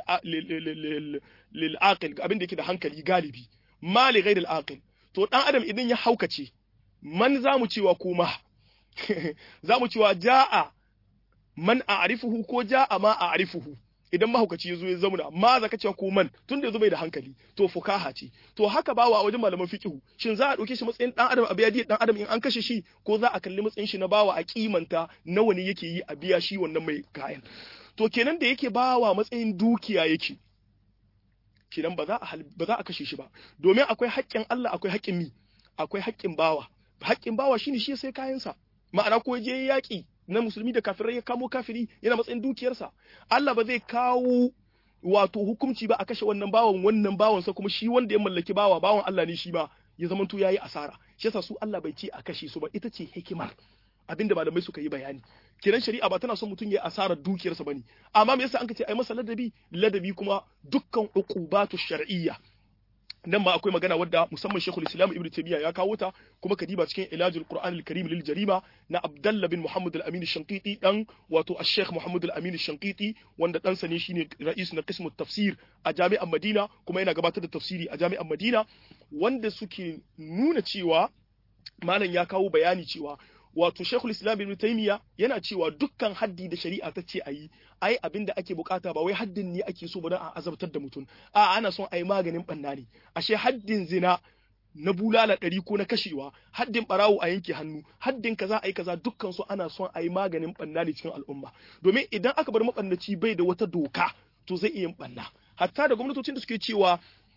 S1: lil aqil abin da yake da hankali galibi ma li ghairil aqil to dan adam idan ya haukace man zamu cewa kuma zamu cewa ja'a man a'rifuhu ko ja'a ma a'rifuhu idan mahaukaci ya zo ya zauna ma za ka cewa ko man tun da ya zo bai da hankali to fukaha ce to haka bawa a wajen malaman fiqhu shin za a dauke shi matsayin dan adam a biya dan adam in an kashe shi ko za a kalli matsayin shi na bawa a kimanta nawa ne yake yi a biya shi wannan mai kayan to kenan da yake bawa matsayin dukiya yake kenan ba za a ba za a kashe shi ba domin akwai haƙƙin Allah akwai haƙƙin mi akwai haƙƙin bawa haƙƙin bawa shine shi sai kayansa ma'ana ko je yaƙi na musulmi da kafirai ya kamo kafiri yana matsayin dukiyarsa Allah ba zai kawo wato hukunci ba a kashe wannan bawan wannan bawansa kuma shi wanda ya mallaki bawa bawan Allah ne shi ba ya zama to yayi asara shi yasa su Allah bai ce a kashe su ba ita ce hikimar abinda malamai suka yi bayani kiran shari'a ba tana son mutum ya asarar dukiyarsa bane amma me yasa an ka ce ai masa ladabi ladabi kuma dukkan uqubatu shar'iyya nan ma akwai magana wadda musamman Sheikhul Islam Ibn Taymiyyah ya kawo ta kuma kadiba cikin Ilajul Qur'an al-Karim lil Jarima na Abdullah bin Muhammad al-Amin al-Shanqiti dan wato Sheikh Muhammad al-Amin al-Shanqiti wanda dan sa ne shine ra'is na qismu tafsir a Jami'ar Madina kuma yana gabatar da tafsiri a Jami'ar Madina wanda suke nuna cewa malam ya kawo bayani cewa wato Sheikhul Islam Ibn Taymiyyah yana cewa dukkan haddi da shari'a ta ce ayi ai abin da ake bukata ba wai haddin ne ake so ba don a azabtar da mutum a ana son ayi maganin banna ne ashe haddin zina na bulala ɗari ko na kashewa haddin ɓarawo a yanke hannu haddin kaza a yi kaza dukkan su ana son a yi maganin ɓanna ne cikin al'umma domin idan aka bar maɓannaci bai da wata doka to zai iya yin ɓanna hatta da gwamnatocin da suke cewa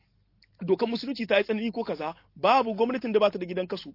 S1: dokar musulunci ta yi tsanani ko kaza babu gwamnatin da bata da gidan kasu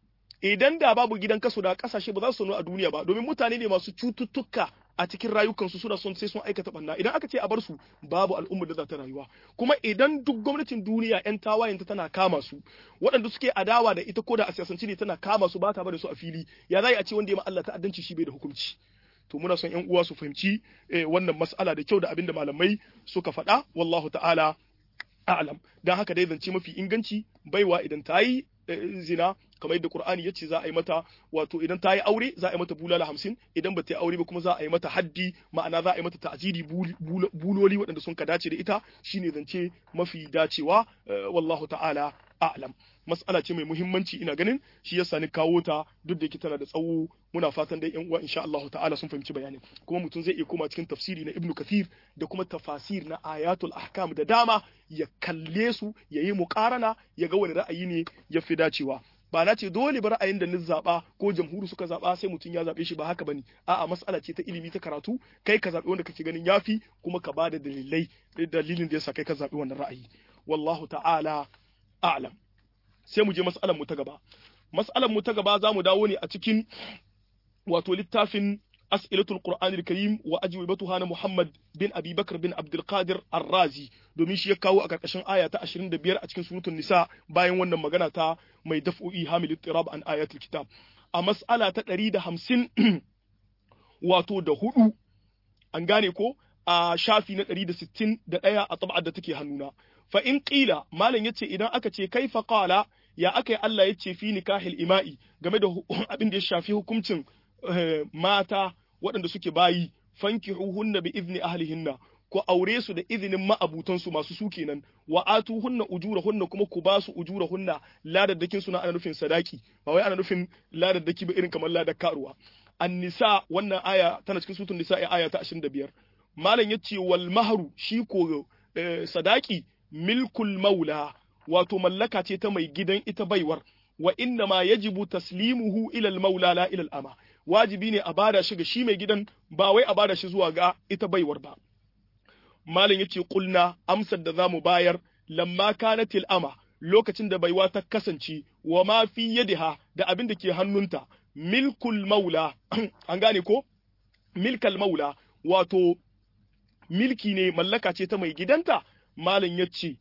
S1: idan da babu gidan kasu da kasashe ba za su sanu a duniya ba domin mutane ne masu cututtuka a cikin rayukansu suna son sai sun aikata banna idan aka ce a bar su babu al'ummar da za ta rayuwa kuma idan duk gwamnatin duniya yan tawayenta tana kama su waɗanda suke adawa da ita ko da a siyasance ne tana kama su ba ta bada su a fili ya za a ce wanda ya ma Allah ta'addanci shi bai da hukunci to muna son yan uwa su fahimci wannan mas'ala da kyau da abinda malamai suka faɗa wallahu ta'ala a'lam dan haka dai zance mafi inganci baiwa idan ta yi zina kamar yadda Qur'ani yace za a yi mata wato idan ta yi aure za a yi mata bulala hamsin idan ba ta yi aure ba kuma za a yi mata haddi ma'ana za a yi mata ta'ziri buloli waɗanda sun ka dace da ita shine zance mafi dacewa wallahu ta'ala a'lam mas'ala ce mai muhimmanci ina ganin shi yasa ni kawo ta duk da yake tana da tsawo muna fatan dai yan uwa insha Allah ta'ala sun fahimci bayanin kuma mutum zai iya koma cikin tafsiri na Ibn Kathir da kuma tafasir na ayatul ahkam da dama ya kalle su ya yi muqarana ya ga wani ra'ayi ne ya fi dacewa ba na ce dole ba ra'ayin da ni zaɓa ko jamhuri suka zaɓa sai mutum ya zaɓe shi ba haka bane a'a mas'ala ce ta ilimi ta karatu kai ka zaɓi wanda kake ganin yafi kuma ka bada dalilai dalilin da yasa kai ka zaɓi wannan ra'ayi wallahu ta'ala a'lam sai mu je mas'alar mu ta gaba mas'alar mu ta gaba za mu dawo ne a cikin wato littafin as'ilatul qur'anil karim wa ajwibatuha na muhammad bin abi bakr bin abdul qadir ar-razi domin shi ya kawo a karkashin aya ta 25 a cikin suratul nisa bayan wannan magana ta mai daf'u'i hamil ittirab an ayatul kitab a mas'ala ta 150 wato da hudu an gane ko a shafi na 161 a tab'ar da take hannuna fa in qila malam yace idan aka ce kaifa qala ya aka yi Allah yace fi nikahil ima'i game da abin da ya shafi hukuncin mata waɗanda suke bayi fankihuhunna bi izni ahlihinna ku aure su da izinin ma'abutansu masu su kenan wa atuhunna ujurahunna kuma ku ba su ujurahunna ladaddakin su na ana nufin sadaki ba wai ana nufin ladaddaki ba irin kamar ladar karuwa an-nisa wannan aya tana cikin sutun nisa aya ta 25 malam yace wal mahru shi ko sadaki milkul maula wato mallaka ce ta mai gidan ita baiwar wa inna ma yajibu taslimuhu ila al maula la ila al ama wajibi ne a bada shi ga shi mai gidan ba wai a bada shi zuwa ga ita baiwar ba malam yace kulna amsar da zamu bayar lamma kanatil ama lokacin da baiwa ta kasance wa ma fi yadiha da abin da ke hannunta milkul maula an gane ko milkal maula wato milki ne mallaka ce ta mai gidanta malam yace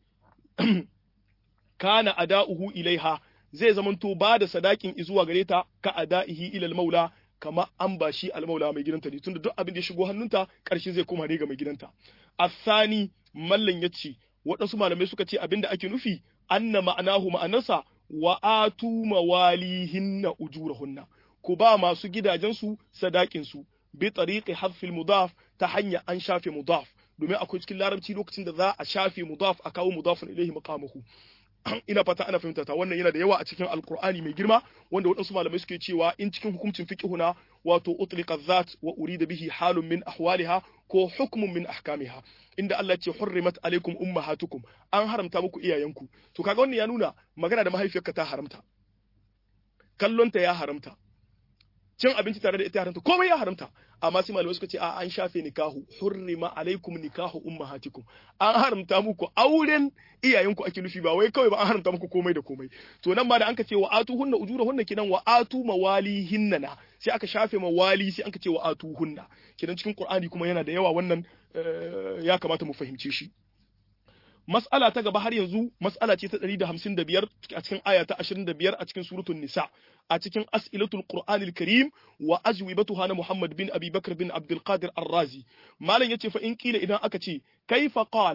S1: kana ada'uhu ilaiha zai zamanto ba da sadakin izuwa gare ta ka ada'ihi ilal maula kama an ba shi almaula mai gidanta ne tunda duk abin da ya shigo hannunta ƙarshe zai koma ne ga mai gidanta asani mallan yace waɗansu malamai suka ce abin da ake nufi anna ma'anahu ma'anarsa wa atu mawalihinna ujurahunna ku ba masu gidajensu sadakin su bi tariqi hadfil mudaf ta hanya an shafe mudaf domin akwai cikin larabci lokacin da za a shafe mudaf a kawo mudafun ilaihi maqamuhu ina fata ana fahimta ta wannan yana da yawa a cikin alkur'ani mai girma wanda waɗansu malamai suke cewa in cikin hukuncin fiqhuna wato utliqa dhat wa urida bihi halun min ahwaliha ko hukmun min ahkamiha inda Allah ce hurrimat alaikum ummahatukum an haramta muku iyayenku to kaga wannan ya nuna magana da mahaifiyarka ta haramta kallonta ya haramta cin abinci tare da ita haramta komai ya haramta amma sai malamai suka ce a an shafe nikahu hurrima alaikum nikahu ummahatikum an haramta muku auren iyayenku ake nufi ba wai kawai ba an haramta muku komai da komai to nan ma da anka ce wa atu hunna ujurahunna kinan wa atu mawalihinna na sai aka shafe mawali sai anka ce wa atu hunna kinan cikin qur'ani kuma yana da yawa wannan ya kamata mu fahimce shi mas'ala ta gaba har yanzu mas'ala ce ta 155 a cikin aya ta 25 a cikin suratul nisa a cikin as'ilatul qur'anil karim wa ajwibatuha na muhammad bin abi bakr bin abdul qadir ar-razi malam yace fa in kila idan aka ce kaifa qala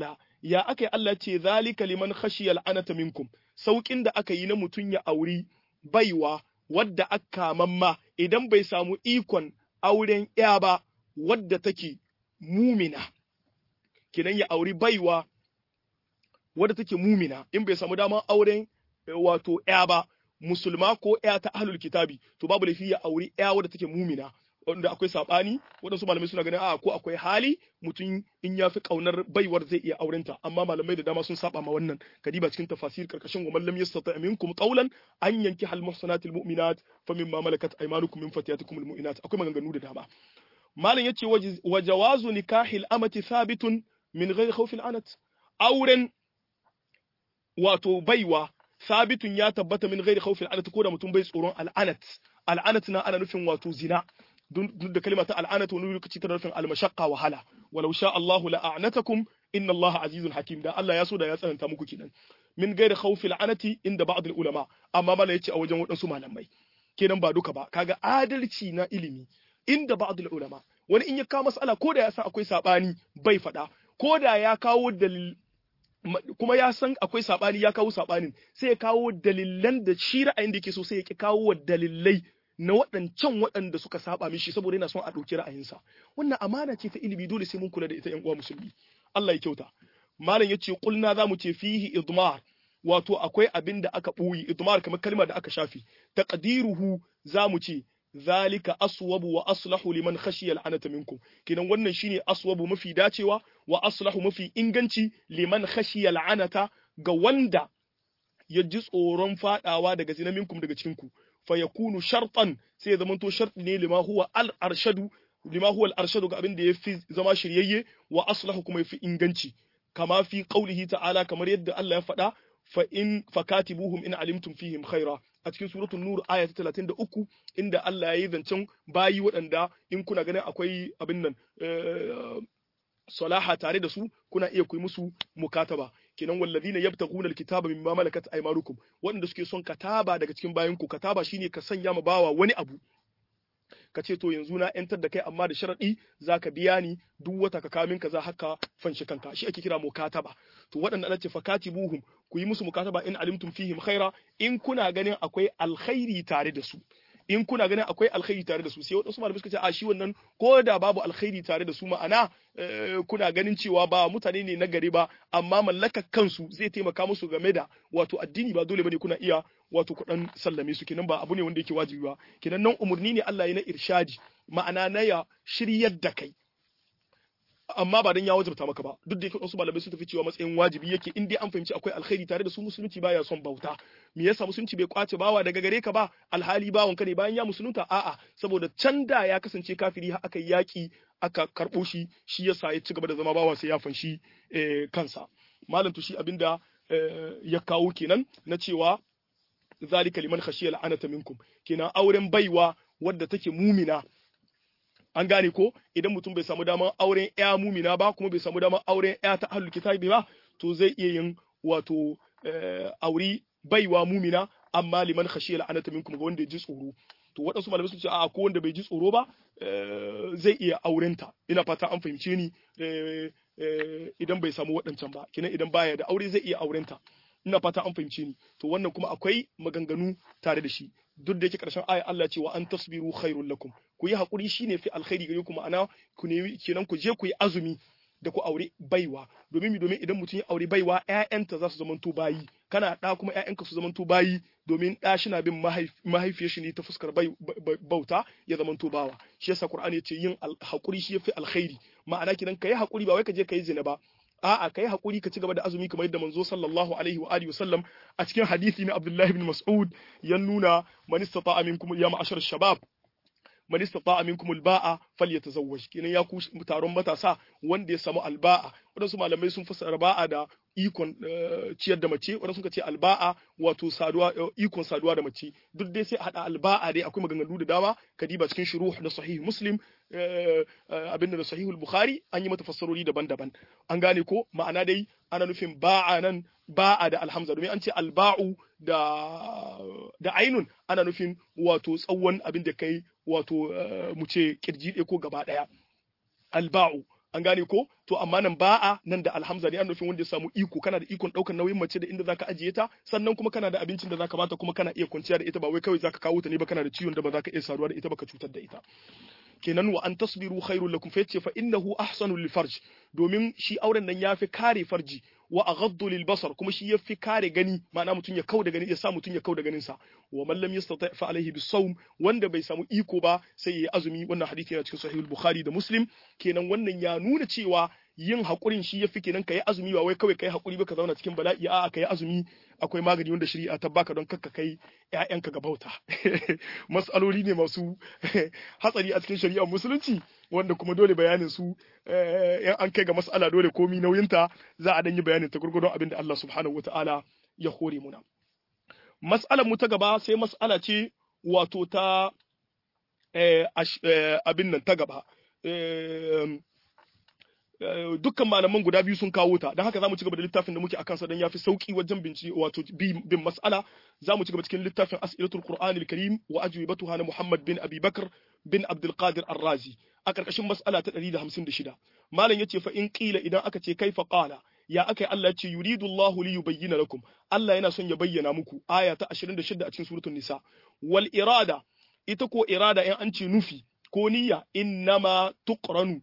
S1: ya aka yi Allah ce zalika liman khashiya al'anata minkum saukin da aka yi na mutun ya auri baiwa wadda aka mamma idan bai samu ikon auren ya ba wadda take mumina kidan ya auri baiwa wadda take mumina in bai samu daman auren wato ya ba musulma ko ya ta ahlul kitabi to babu laifi ya auri ya wadda take mumina wanda akwai sabani waɗansu malamai suna ganin a ko akwai hali mutum in ya fi kaunar baiwar zai iya aurenta amma malamai da dama sun saba ma wannan kadiba cikin tafasir karkashin wa mallam yastata minkum qawlan an yanki hal muhsanatil mu'minat fa mimma malakat aymanukum min fatiyatikum al mu'minat akwai maganganu da dama malam yace wa jawazu nikahil amati thabitun min ghairi khawfil anat auren wato baiwa sabitun ya tabbata min ghairi khawfil anat ko da mutum bai tsoron al'anat al'anat na ana nufin wato zina duk da kalma ta al'anat wani lokaci tana nufin al-mashaqqa wahala walau sha Allahu la a'natakum inna Allaha azizun hakim da Allah ya so da ya tsananta muku kenan min ghairi khawfil anati inda ba'd al-ulama amma mala yace a wajen wadansu malamai kenan ba duka ba kaga adalci na ilimi inda ba'd al-ulama wani in ya kawo mas'ala ko da ya san akwai sabani bai fada ko da ya kawo dalil kuma ya san akwai sabani ya kawo sabanin sai ya kawo dalilan da shi ra'ayin da yake so sai ya ki kawo dalilai na waɗancan waɗanda suka saba mishi saboda yana son a ɗauki ra'ayinsa wannan amana ce ta ilimi dole sai mun kula da ita ƴan uwa musulmi Allah ya kyauta malam yace kulna za mu ce fihi idmar wato akwai abin da aka ɓoye idmar kamar kalma da aka shafi taqdiruhu za mu ce zalika aswabu wa aslahu liman khashiya al'anata minkum kinan wannan shine aswabu mafi dacewa wa aslahu mafi inganci liman khashiya al'anata ga wanda ya ji tsoron fadawa daga zina minkum daga cikin ku fa yakunu shartan sai ya zamanto sharti ne lima huwa al arshadu lima huwa al arshadu ga abin da yafi zama shiryayye wa aslahu kuma yafi inganci kama fi qaulihi ta'ala kamar yadda Allah ya faɗa fa in fakatibuhum in alimtum fihim khaira a cikin suratul nur aya ta 33 inda Allah ya yi zancen bayi waɗanda in kuna ganin akwai abin nan salaha tare da su kuna iya kuyi musu mukataba kenan wallazina yabtaguna alkitaba mimma malakat aymanukum waɗanda suke son kataba daga cikin bayan ku kataba shine ka sanya ma bawa wani abu ka ce to yanzu na yantar da kai amma da sharadi zaka biya ni duk wata ka kamin kaza haka fanshi kanka shi ake kira mukataba to waɗanda ana ce fakatibuhum ku yi musu mukataba in alimtum fihim khaira in kuna ganin akwai alkhairi tare da su in kuna ganin akwai alkhairi tare da su sai wadansu malamai suka ce a shi wannan ko da babu alkhairi tare da su ma'ana kuna ganin cewa ba mutane ne na gari ba amma mallaka kansu zai taimaka musu game da wato addini ba dole bane kuna iya wato kudan sallame su kenan ba abu ne wanda yake wajibi ba kenan nan umurni ne Allah ya na irshadi ma'ana na ya shiryar da kai amma ba dan ya wajibta maka ba duk da yake wasu malamai sun tafi cewa matsayin wajibi yake in dai an fahimci akwai alkhairi tare da su musulunci baya son bauta me yasa musulunci bai kwace bawa daga gare ka ba alhali bawon ka ne bayan ya musulunta a'a saboda can da ya kasance kafiri har aka yaki aka karbo shi shi yasa ya ci gaba da zama bawa sai ya fanshi kansa malam to shi abinda ya kawo kenan na cewa zalika liman khashiya la'anata minkum kenan auren baiwa wadda take mumina an gane ko idan mutum bai samu damar auren ya mumina ba kuma bai samu damar auren ya ta ahlul kitabi ba to zai iya yin wato auri baiwa mumina amma liman khashiya la'anata minkum ga wanda ya ji tsoro to waɗansu malamai sun ce a ko wanda bai ji tsoro ba zai iya aurenta ina fata an fahimce ni idan bai samu waɗancan ba kina idan baya da aure zai iya aurenta ina fata an fahimce ni to wannan kuma akwai maganganu tare da shi duk da yake karshen aya Allah ce wa an tasbiru khairul lakum ku yi hakuri shine fi alkhairi gare ku ma'ana ku ne kenan ku je ku yi azumi da ku aure baiwa domin mi domin idan mutum ya aure baiwa ƴaƴanta za su zamanto bayi kana da kuma ƴaƴanka su zamanto bayi domin ɗa shi na bin mahaifiyar shi ne ta fuskar bauta ya zamanto bawa shi yasa Qur'ani yace yin hakuri shi yafi alkhairi ma'ana kidan kai hakuri ba wai ka je kai zina ba a'a kai hakuri ka ci gaba da azumi kamar yadda manzo sallallahu alaihi wa alihi wasallam a cikin hadisi na Abdullah ibn Mas'ud ya nuna man istata'a minkum ya ma'ashar shabab man istata'a minkum alba'a falyatazawwaj kenan ya ku taron matasa wanda ya samu alba'a wadansu malamai sun fassara ba'a da ikon ciyar da mace wadansu suka ce alba'a wato saduwa ikon saduwa da mace duk dai sai hada alba'a dai akwai maganganu da dama kadiba cikin shuruh da sahih muslim abin da sahih bukhari an yi mata fassarori daban-daban an gane ko ma'ana dai ana nufin ba'a nan ba'a da alhamza domin an ce alba'u da da ainun ana nufin wato tsawon abin da kai wato mu ce kirji ɗaya ko gaba ɗaya alba'u an gane ko to amma nan ba'a nan da alhamza ne an nufin wanda ya samu iko kana da ikon daukar nauyin mace da inda zaka ajiye ta sannan kuma kana da abincin da zaka bata kuma kana iya kwanciya da ita ba wai kawai zaka kawo ta ne ba kana da ciwon da ba zaka iya saduwa da ita ba ka cutar da ita kenan wa an tasbiru khairul lakum fa yace fa innahu ahsanu lil farj domin shi auren nan yafi kare farji wa aghaddu lil basar kuma shi yafi kare gani ma'ana mutun ya kauda gani ya sa mutun ya kauda ganin sa wa man lam yastati fa alaihi bisawm wanda bai samu iko ba sai yayi azumi wannan hadisi yana cikin sahih bukhari da muslim kenan wannan ya nuna cewa yin hakurin shi yafi kenan kai azumi ba wai kawai kai hakuri ba ka zauna cikin bala'i a'a kai azumi akwai magani wanda shari'a ta baka don kakka kai ƴaƴanka ga bauta mas'aloli ne masu hatsari a cikin shari'ar musulunci wanda kuma dole bayanin su in an kai ga mas'ala dole komi nauyinta za a dan yi bayanin ta gurgurdon abin da Allah subhanahu wataala ya hore muna mas'alar mu ta gaba sai mas'ala ce wato ta abin nan ta gaba dukkan malaman guda biyu sun kawo ta don haka zamu ci gaba da littafin da muke akan sa dan yafi sauki wajen binci wato bin mas'ala zamu ci gaba cikin littafin as'ilatul qur'anil karim wa ajwibatuha na muhammad bin abi bakr bin abdul qadir ar-razi a karkashin mas'ala ta 156 malam yace fa in qila idan aka ce kaifa qala ya akai Allah ce yuridu Allahu li yubayyana lakum Allah yana son ya bayyana muku aya ta 26 a cikin suratul nisa wal irada ita ko irada in an ce nufi ko niyya innama tuqranu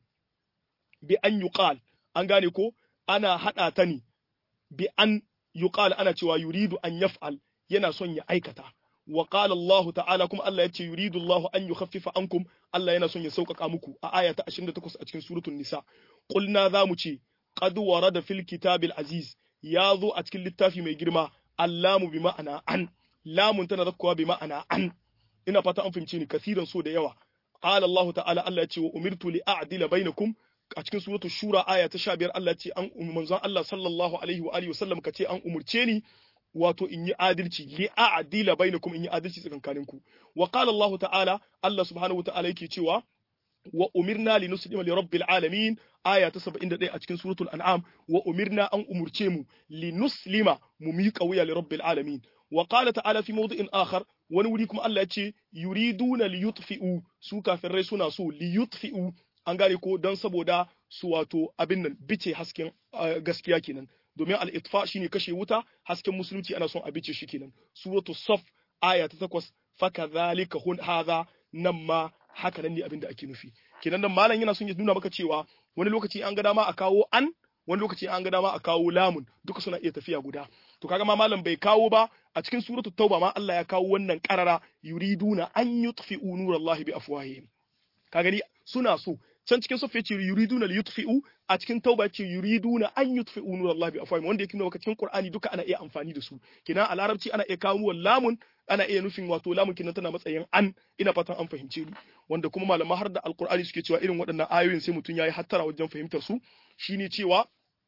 S1: bi an yuqal an gane ko ana hada ta ne bi an yuqal ana cewa yuridu an yaf'al yana son ya aikata wa qala Allah ta'ala kuma Allah yace yuridu Allah an yukhaffifa ankum Allah yana son ya sauƙaƙa muku a aya ta 28 a cikin suratul nisa qulna zamu ce qad warada fil kitabil aziz ya zo a cikin littafi mai girma allamu bi ma'ana an lamun tana zakkuwa bi ma'ana an ina fata an fahimce ni kasiran so da yawa qala Allah ta'ala Allah yace wa umirtu li a'dila bainakum a cikin suratul shura aya ta 15 Allah ce an manzon Allah sallallahu alaihi wa alihi wasallam kace an umurce ni wato in yi adalci li a'dila bainakum in yi adalci tsakankanin ku wa qala Allah ta'ala Allah subhanahu wa ta'ala yake cewa wa umirna li nuslima li rabbil alamin aya ta 71 a cikin suratul an'am wa umirna an umurce mu li nuslima mu miƙa wuya li rabbil alamin wa qala ta'ala fi mawdi'in akhar wani wuri kuma Allah ya ce yuriduna li yutfi'u su kafirai suna so li yutfi'u an gane ko don saboda su wato abin nan bice hasken gaskiya kenan domin al-itfa shine kashe wuta hasken musulunci ana son a bice shi kenan suratu saf aya ta 8 fakadhalika hun hadha nan ma haka nan ne abin da ake nufi kenan nan malam yana son ya nuna maka cewa wani lokaci an ga dama a kawo an wani lokaci an ga dama a kawo lamun duka suna iya tafiya guda to kaga ma malam bai kawo ba a cikin suratu tauba ma Allah ya kawo wannan karara yuriduna an yutfi'u nurallahi bi afwahihim ka gani suna so can cikin sufi yace yuriduna li yutfi'u a cikin tauba yace yuriduna an yutfi'u nurallahi bi afwahihim wanda yake nuna cikin qur'ani duka ana iya amfani da su kina a larabci ana iya kawo lamun ana iya nufin wato lamun kinan tana matsayin an ina fatan an fahimce ni wanda kuma malaman har da alqur'ani suke cewa irin waɗannan ayoyin sai mutum yayi hattara wajen fahimtar su shine cewa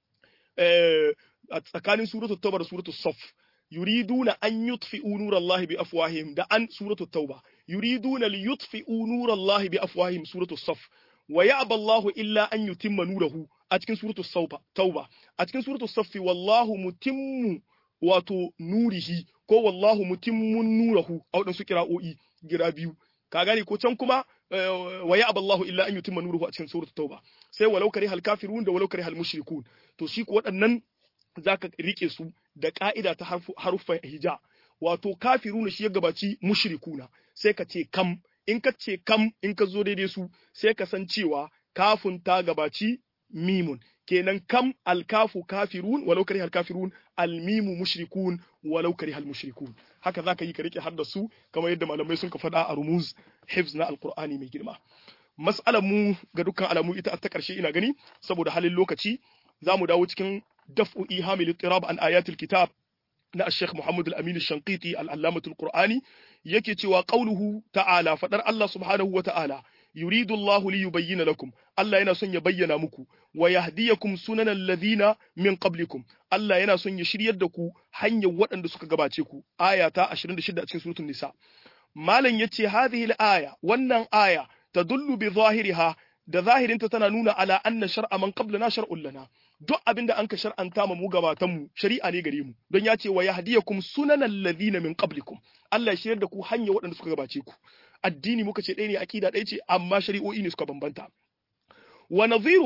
S1: eh a tsakanin suratul tauba da suratul saf yuriduna an yutfi'u nurallahi bi afwahihim da an suratul tauba yuriduna li yutfi'u nurallahi bi afwahihim suratul saf wa ya'ba Allahu illa an yutimma nurahu a cikin suratul sauba tauba a cikin suratul saffi wallahu mutimmu wato nurihi ko wallahu mutimmun nurahu a wadansu kira'o'i gira biyu ka gane ko can kuma wa ya'ba Allahu illa an yutimma nuruhu a cikin suratul tauba sai walau karihal kafirun da walau karihal mushrikun to shi ko waɗannan zaka rike su da ka'ida ta haruffan hija wato kafiruna shi ya gabaci mushrikuna sai ka ce kam in ka ce kam in ka zo daidai su sai ka san cewa kafun ta gabaci mimun kenan kam alkafu kafirun walau karihal kafirun almimu mushrikun walau karihal mushrikun haka zaka yi ka rike har da su kamar yadda malamai sun ka faɗa a rumuz hifz na alqur'ani mai girma mas'alar mu ga dukkan alamu ita ta karshe ina gani saboda halin lokaci zamu dawo cikin daf'u ihamil ittirab an ayatil kitab na Sheikh Muhammad Al-Amin Al-Shanqiti Al-Allamah Al-Qur'ani yake cewa qauluhu ta'ala fadar Allah subhanahu wa ta'ala yuridu Allahu li yubayyana lakum Allah yana son ya bayyana muku wa yahdiyakum sunanal ladhina min qablikum Allah yana son ya shiryar da ku hanyar waɗanda suka gabace ku aya ta 26 a cikin suratul nisa malam yace hadhihi al-aya wannan aya tadullu bi zahiriha da zahirinta tana nuna ala anna shar'a man qablana shar'un lana duk abin da an ka shar'anta ma mu gabatan mu shari'a ne gare mu don ya ce wa yahdiyakum sunanal ladhina min qablikum Allah ya shiryar da ku hanya waɗanda suka gabace ku addini muka ce ɗaya ne akida ɗaya ce amma shari'o'i ne suka bambanta wa nadhiruha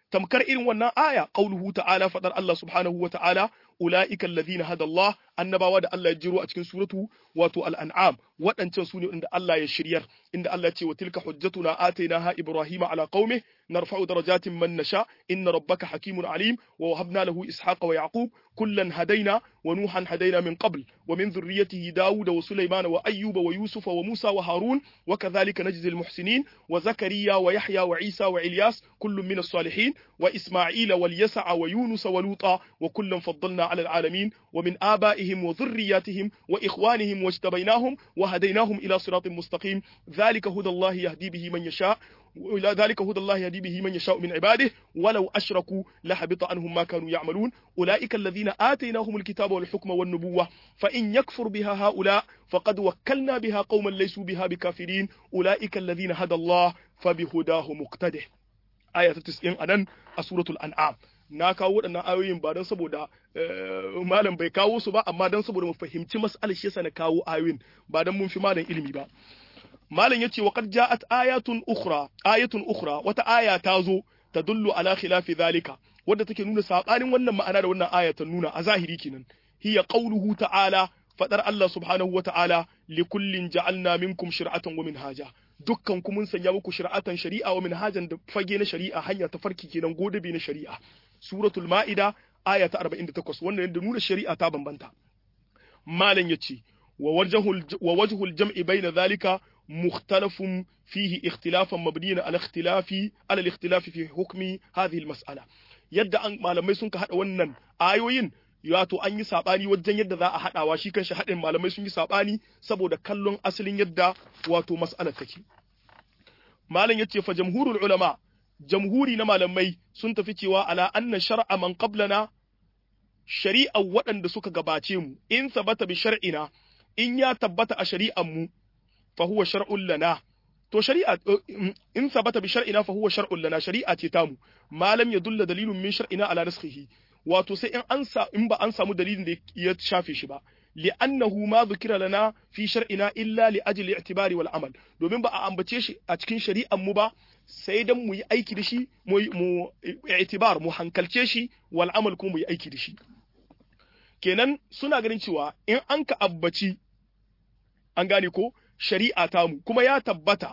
S1: tamkar irin wannan aya qauluhu ta'ala fadar Allah subhanahu wa ta'ala ulaika alladhina hada Allah annabawa da Allah ya jiro a cikin suratu wato al-an'am waɗancan su ne inda Allah ya shiryar inda Allah ya ce wa tilka hujjatuna atainaha ibrahima ala qaumi narfa'u darajatin man nasha inna rabbaka hakimun alim wa wahabna lahu ishaqa wa yaqub kullan hadaina wa nuhan hadaina min qabl wa min dhurriyyatihi daud wa sulaiman wa ayyuba wa yusuf wa musa wa harun wa kadhalika najzi al-muhsinin wa zakariya wa yahya wa isa wa ilyas kullun min as-salihin wa isma'ila wal yas'a wa yunus wa luta wa kullan faddalna ala al-alamin wa min abaihim wa dhurriyyatihim wa ikhwanihim wajtabainahum wa hadainahum ila siratin mustaqim dhalika hudallahi yahdi bihi man yasha ذلك هدى الله يهدي به من يشاء من عباده ولو أشركوا لحبط عنهم ما كانوا يعملون أولئك الذين آتيناهم الكتاب والحكم والنبوة فإن يكفر بها هؤلاء فقد وكلنا بها قوما ليسوا بها بكافرين أولئك الذين هدى الله فبهداه مقتده آية 90 أنن سورة الأنعام na kawo waɗannan ayoyin ba don saboda malam bai kawo su ba amma don saboda mu fahimci mas'alar shi yasa na kawo ayoyin ba don mun fi malam ilimi ba malam yace wa qad ja'at ayatun ukhra ayatun ukhra wata aya ta zo tadullu ala khilafi zalika wadda take nuna sabanin wannan ma'ana da wannan aya ta nuna a zahiri kenan hiya qawluhu ta'ala fadar Allah subhanahu wa ta'ala li kullin ja'alna minkum shir'atan wa minhaja dukkan ku mun sanya muku shir'atan shari'a wa minhajan da fage na shari'a hanya ta farki kenan godabe na shari'a suratul ma'ida aya ta 48 wannan yadda nuna shari'a ta bambanta malam yace wa wajhul wa wajhul jam'i bayna zalika مختلف فيه اختلافا مبنيا على اختلاف على الاختلاف في حكم هذه المسألة yadda an malamai sun ka hada wannan ayoyin wato an yi sabani wajen yadda za a hadawa shi kanshi hadin malamai sun yi sabani saboda kallon asalin yadda wato mas'alar take malam yace fa jamhurul ulama jamhuri na malamai sun tafi cewa ala anna shar'a man qablana shari'a waɗanda suka gabace mu in sabata bi shar'ina in ya tabbata a shari'an mu فهو شرع لنا to shari'a in sabata bi shar'ina fa huwa shar'un lana shari'a ce tamu ma lam yadulla dalilun min shar'ina ala naskhihi wato sai in an sa in ba an samu dalilin da ya shafe shi ba li'annahu ma dhukira lana fi shar'ina illa li ajli i'tibari wal amal domin ba a ambace shi a cikin shari'an mu ba sai dan mu yi aiki da shi mu mu i'tibar mu hankalce shi wal amal kuma mu yi aiki da shi kenan suna ganin cewa in an ka abbaci an gane ko shari'a tamu kuma ya tabbata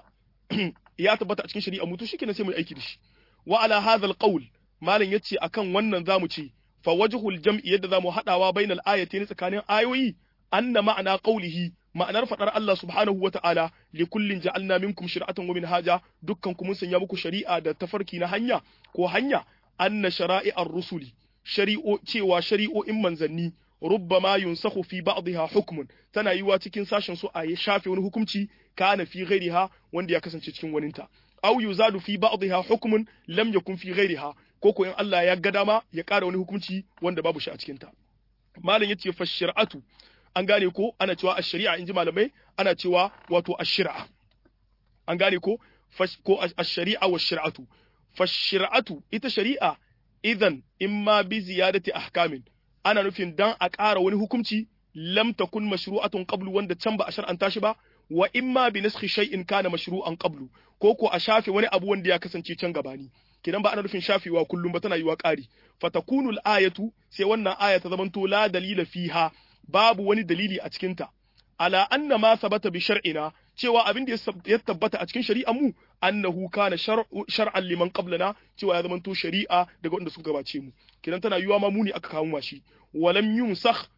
S1: ya tabbata a cikin shari'a mutu shi kenan sai mu aiki da shi wa ala hadha alqawl malam yace akan wannan zamu ce fa wajhul jam'i yadda zamu hadawa bainal ayatayn tsakanin ayoyi anna ma'ana qawlihi ma'anar fadar Allah subhanahu wa ta'ala li kullin ja'alna minkum shir'atan wa minhaja dukkan ku mun sanya muku shari'a da tafarki na hanya ko hanya anna shara'i'ar rusuli shari'o cewa shari'o'in manzanni rubbama yunsakhu fi ba'dha hukmun tana yiwa cikin sashen su a shafe wani hukunci kana fi ghairiha wanda ya kasance cikin waninta aw yuzadu fi ba'dha hukmun lam yakun fi ghairiha ko ko in Allah ya ga dama ya ƙara wani hukunci wanda babu shi a cikin ta malam yace fa shari'atu an gane ko ana cewa ash-shari'a inji malamai ana cewa wato ash-shari'a an gane ko ko ash-shari'a wa shari'atu fa shari'atu ita shari'a idan imma bi ziyadati ahkamin ana nufin dan a ƙara wani hukunci lam takun mashru'atun qablu wanda can ba a shar'anta shi ba wa imma bi naskhi shay'in kana mashru'an qablu ko ko a shafe wani abu wanda ya kasance can gabani kidan ba ana nufin shafewa kullum ba tana yiwa ƙari fatakunu al-ayatu sai wannan aya ta zamanto la dalila fiha babu wani dalili a cikin ta ala anna ma sabata bi shar'ina cewa abin da ya tabbata a cikin shari'ar mu annahu kana shar'an liman qablana cewa ya zamanto shari'a daga wanda suka gabace mu kidan tana yiwa ma muni aka kawo mashi walam yunsakh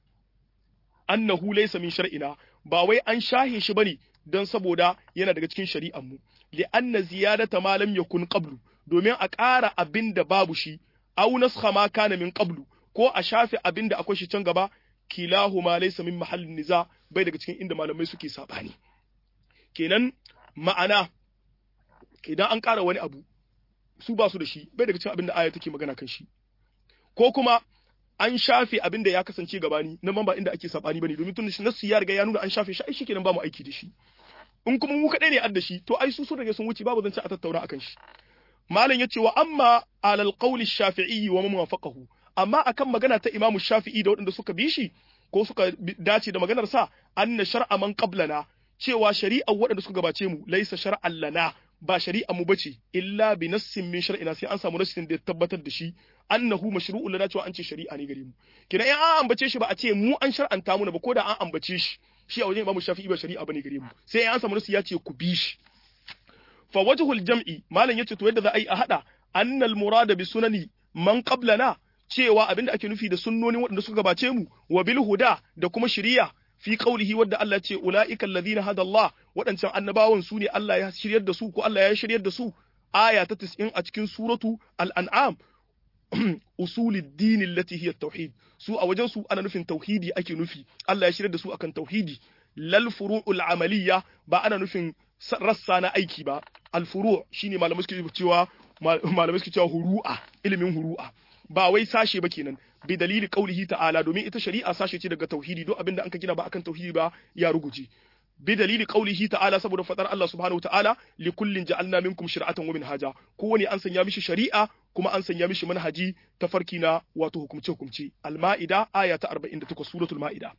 S1: annahu laysa min shar'ina ba wai an shahe shi bane dan saboda yana daga cikin shari'ar mu li anna ziyadata ma lam yakun qablu domin a ƙara abin da babu shi aw naskha ma kana min qablu ko a shafe abin da akwai shi can gaba kilahuma laysa min mahallin niza bai daga cikin inda malamai suke sabani kenan ma'ana idan an ƙara wani abu su ba su da shi bai daga cikin abin da aya take magana kan shi ko kuma an shafe abin da ya kasance gabani nan ba inda ake sabani bane domin tun nasu ya riga ya nuna an shafe shi ai shikenan ba mu aiki da shi in kuma mu kadai ne adda shi to ai su sun rage sun wuce babu zance a tattauna akan shi malam yace wa amma alal qawli shafi'i wa man wafaqahu amma akan magana ta Imam Shafi'i da waɗanda suka bi shi ko suka dace da maganar sa anna shar'a man qablana cewa shari'ar waɗanda suka gabace mu laisa shar'an lana ba shari'a mu bace illa bi nassin min shar'ina sai an samu nassin da ya tabbatar da shi annahu mashru'un lana cewa an ce shari'a ne gare mu kina in an ambace shi ba a ce mu an shar'anta mu ba ko da an ambace shi shi a wajen Imam Shafi'i ba shari'a bane gare mu sai an samu nassi ya ce ku bi shi fa wajhul jam'i malam yace to yadda za a yi a hada annal murada bi sunani man qablana cewa abinda ake nufi da sunnonin waɗanda suka gabace mu wa bil huda da kuma shari'a fi qaulihi wadda Allah ce ulaika alladhina hada Allah waɗancan annabawan su ne Allah ya shiryar da su ko Allah ya shiryar da su aya ta 90 a cikin suratu al-an'am usulid din allati hiya tauhid su a wajen su ana nufin tauhidi ake nufi Allah ya shiryar da su akan tauhidi lal furu'ul amaliyya ba ana nufin rassa na aiki ba al furu' shine malamai suke cewa malamai suke cewa huru'a ilimin huru'a ba wai sashe ba kenan bi dalili qaulihi ta'ala domin ita shari'a sashe ce daga tauhidi don abinda an ka gina ba akan tauhidi ba ya ruguje bi dalili qaulihi ta'ala saboda fadar Allah subhanahu ta'ala li kullin ja'alna minkum shir'atan wa minhaja kowane an sanya mishi shari'a kuma an sanya mishi manhaji tafarki na wato hukumce hukumce al-ma'ida aya ta 48 suratul ma'ida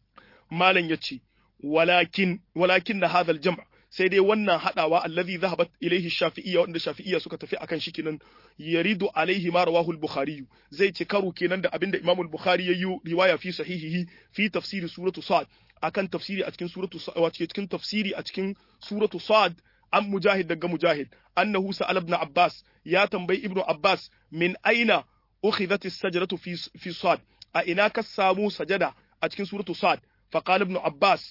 S1: malan yace walakin walakin hadha al-jam' sai dai wannan hadawa allazi zahabat ilaihi shafi'iyya wanda shafi'iyya suka tafi akan shi kenan yaridu alaihi ma rawahu al-bukhari zai ci karo kenan da abinda imam al-bukhari yayi riwaya fi sahihihi fi tafsiri suratu sad akan tafsiri a cikin suratu wato cikin tafsiri a cikin suratu sad an mujahid daga mujahid annahu sa'al ibn abbas ya tambayi ibnu abbas min aina ukhidhat as-sajdatu fi fi sad a ina ka samu sajada a cikin suratu sad faqala ibn abbas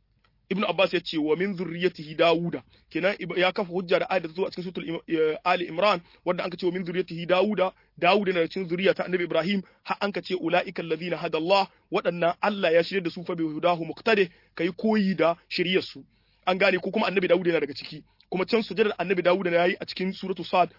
S1: ibn Abbas ya ce wa min zurriyatihi Dawuda kenan ya kafa hujja da ayat zuwa cikin suratul Ali Imran wanda anka ce wa min zurriyatihi Dawuda Dawuda na cikin zuriya ta Annabi Ibrahim har anka ce ulaika alladhina hada Allah waɗannan Allah ya shirye da su fa bi hudahu muqtadi kai koyi da shiryar su an gane ko kuma Annabi Dawuda yana daga ciki kuma can sujadar Annabi Dawuda na yayi a cikin suratu Sad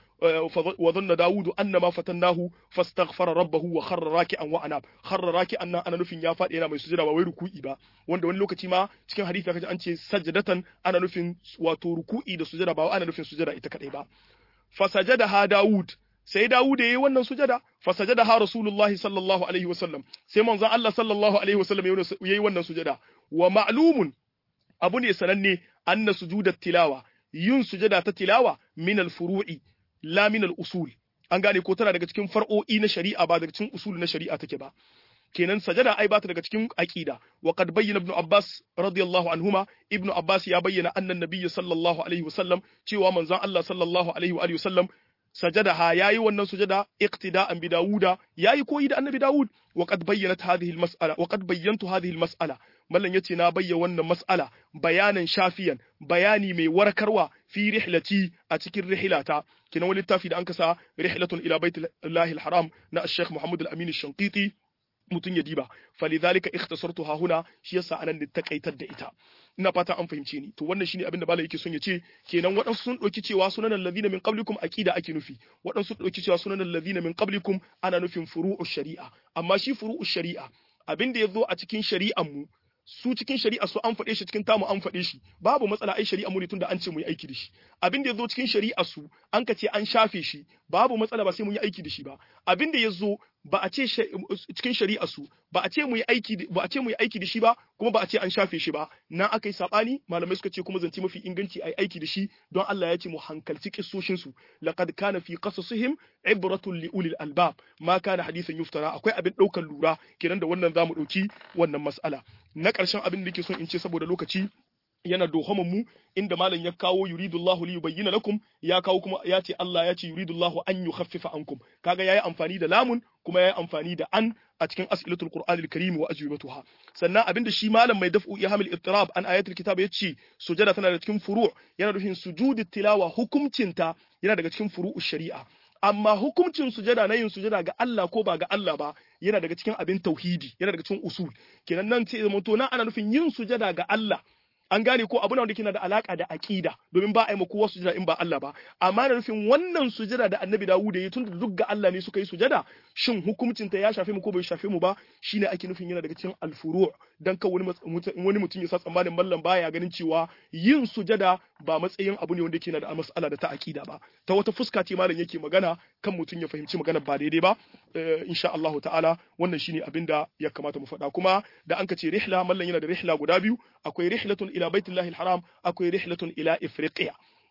S1: wa dhanna Dawudu annama fatannahu fastaghfara rabbahu wa kharra raki'an wa anab kharra raki'an nan ana nufin ya faɗi yana mai sujada ba wai ruku'i ba wanda wani lokaci ma cikin hadisi kaje an ce sajadatan ana nufin wato ruku'i da sujada ba ana nufin sujada ita kadai ba fasajada ha Dawud sai Dawud yayi wannan sujada fasajada ha Rasulullahi sallallahu alaihi wasallam sai manzon Allah sallallahu alaihi wasallam yayi wannan sujada wa ma'lumun abu ne sananne anna sujudat tilawa yin sujada ta tilawa min al-furu'i la min al-usul an gane ko tana daga cikin far'o'i na shari'a ba daga cikin usul na shari'a take ba kenan sajada ai bata daga cikin aqida wa qad bayyana ibn abbas radiyallahu anhuma ibn abbas ya bayyana annan nabiy sallallahu alaihi wasallam cewa manzon Allah sallallahu alaihi wa alihi wasallam sajada ha yayi wannan sujada iqtida'an bi dawuda yayi koyi da annabi dawud wa qad bayyanat hadhihi al-mas'ala wa qad bayyantu hadhihi al-mas'ala mallan yace na bayyana wannan mas'ala bayanan shafiyan bayani mai warkarwa fi rihlati a cikin rihlata kina wani littafi da an kasa rihlatun ila baitillahi al-haram na al-sheikh muhammad al-amin al-shanqiti mutun ya diba falidhalika ikhtasartuha huna shi yasa anan da takaitar da ita ina fata an fahimce ni to wannan shine abin da malai yake son ya ce kenan waɗansu sun ɗauki cewa sunan allazina min qablikum aqida ake nufi waɗansu sun ɗauki cewa sunan allazina min qablikum ana nufin furu'u shari'a amma shi furu'u shari'a abin da yazo a cikin shari'an mu su cikin shari'a su an faɗe shi cikin tamu an faɗe shi babu matsala ai shari'a mu ne tunda an ce mu yi aiki da shi abin da yazo cikin shari'a su an ka ce an shafe shi babu matsala ba sai mun yi aiki da shi ba abin da yazo ba a ce cikin shari'a su ba a ce mu yi aiki ba a ce mu yi aiki da shi ba kuma ba a ce an shafe shi ba na aka yi sabani malamai suka ce kuma zance mafi inganci ai aiki da shi don Allah ya ce mu hankalci kissoshin su laqad kana fi qasasihim ibratun li ulil albab ma kana hadithan yuftara akwai abin daukar lura kenan da wannan zamu dauki wannan mas'ala na ƙarshen abin da nake son in ce saboda lokaci yana dohaman mu inda malam ya kawo yuridullahu li yubayyana lakum ya kawo kuma ya ce Allah ya ce yuridullahu an yukhaffifa ankum kaga yayi amfani da lamun kuma yayi amfani da an a cikin as'ilatul qur'anil karim wa ajwibatuha sannan abinda shi malam mai daf'u ya hamil ittirab an ayatul kitab yace sujada tana da cikin furu' yana nufin sujudi tilawa hukumcinta yana daga cikin furu'ush shari'a amma hukuncin sujada na yin sujada ga Allah ko ba ga Allah ba yana daga cikin abin tauhidi yana daga cikin usul kenan nan sai zama to nan ana nufin yin sujada ga Allah an gane ko abu wanda na da alaka da aqida domin ba a yi ma kowa sujada in ba Allah ba amma da nufin wannan sujada da Annabi Dawud ya yi tunda duk ga Allah ne suka yi sujada shin hukuncin ta ya shafe mu ko bai shafe mu ba shine ake nufin yana daga cikin al-furu' dan ka wani wani mutum ya sa tsammanin mallam baya ganin cewa yin sujada ba matsayin abu ne wanda yake na da mas'ala da ta aqida ba ta wata fuska ce malam yake magana kan mutum ya fahimci magana ba daidai ba insha Allah ta'ala wannan shine abin da ya kamata mu faɗa kuma da an ka ce rihla mallan yana da rihla guda biyu akwai rihlatun ila baitillahi haram akwai rihlatun ila ifriqiya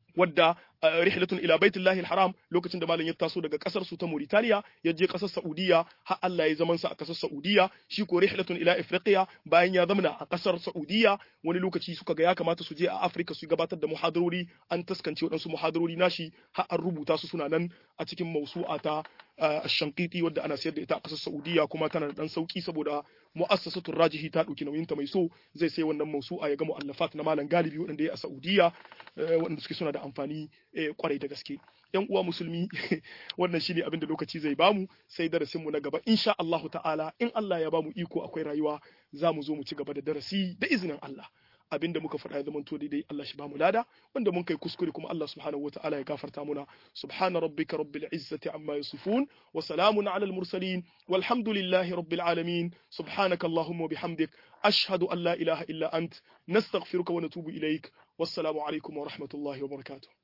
S1: wadda rihlatun ila baitullahi haram lokacin da malam ya taso daga kasar su ta Mauritania ya je kasar Saudiya har Allah ya zaman sa a kasar Saudiya shi ko rihlatun ila Afriqiya bayan ya zamana a kasar Saudiya wani lokaci suka ga ya kamata su je a Afrika su gabatar da muhadarori an taskance waɗansu muhadarori nashi har an rubuta su suna nan a cikin mausu'a ta Shankiti wadda ana sayar da ita a kasar Saudiya kuma tana da dan sauki saboda mu'assasatul rajihi ta dauki nauyin ta mai so zai sai wannan mausu'a ya ga mu'allafat na malam galibi waɗanda ya a Saudiya waɗanda suke suna da amfani kwarai da gaske yan uwa musulmi wannan shine abin da lokaci zai bamu sai darasin mu na gaba insha Allahu ta'ala in Allah ya bamu iko akwai rayuwa za mu zo mu ci gaba da darasi da izinin Allah abin da muka faɗa ya zamanto daidai Allah shi bamu lada wanda mun kai kuskure kuma Allah subhanahu wataala ya gafarta muna subhana rabbika rabbil izzati amma yasifun wa salamun ala al mursalin walhamdulillahi rabbil alamin subhanaka allahumma wa bihamdik ashhadu an la ilaha illa ant nastaghfiruka wa natubu ilaik wassalamu alaikum wa rahmatullahi wa barakatuh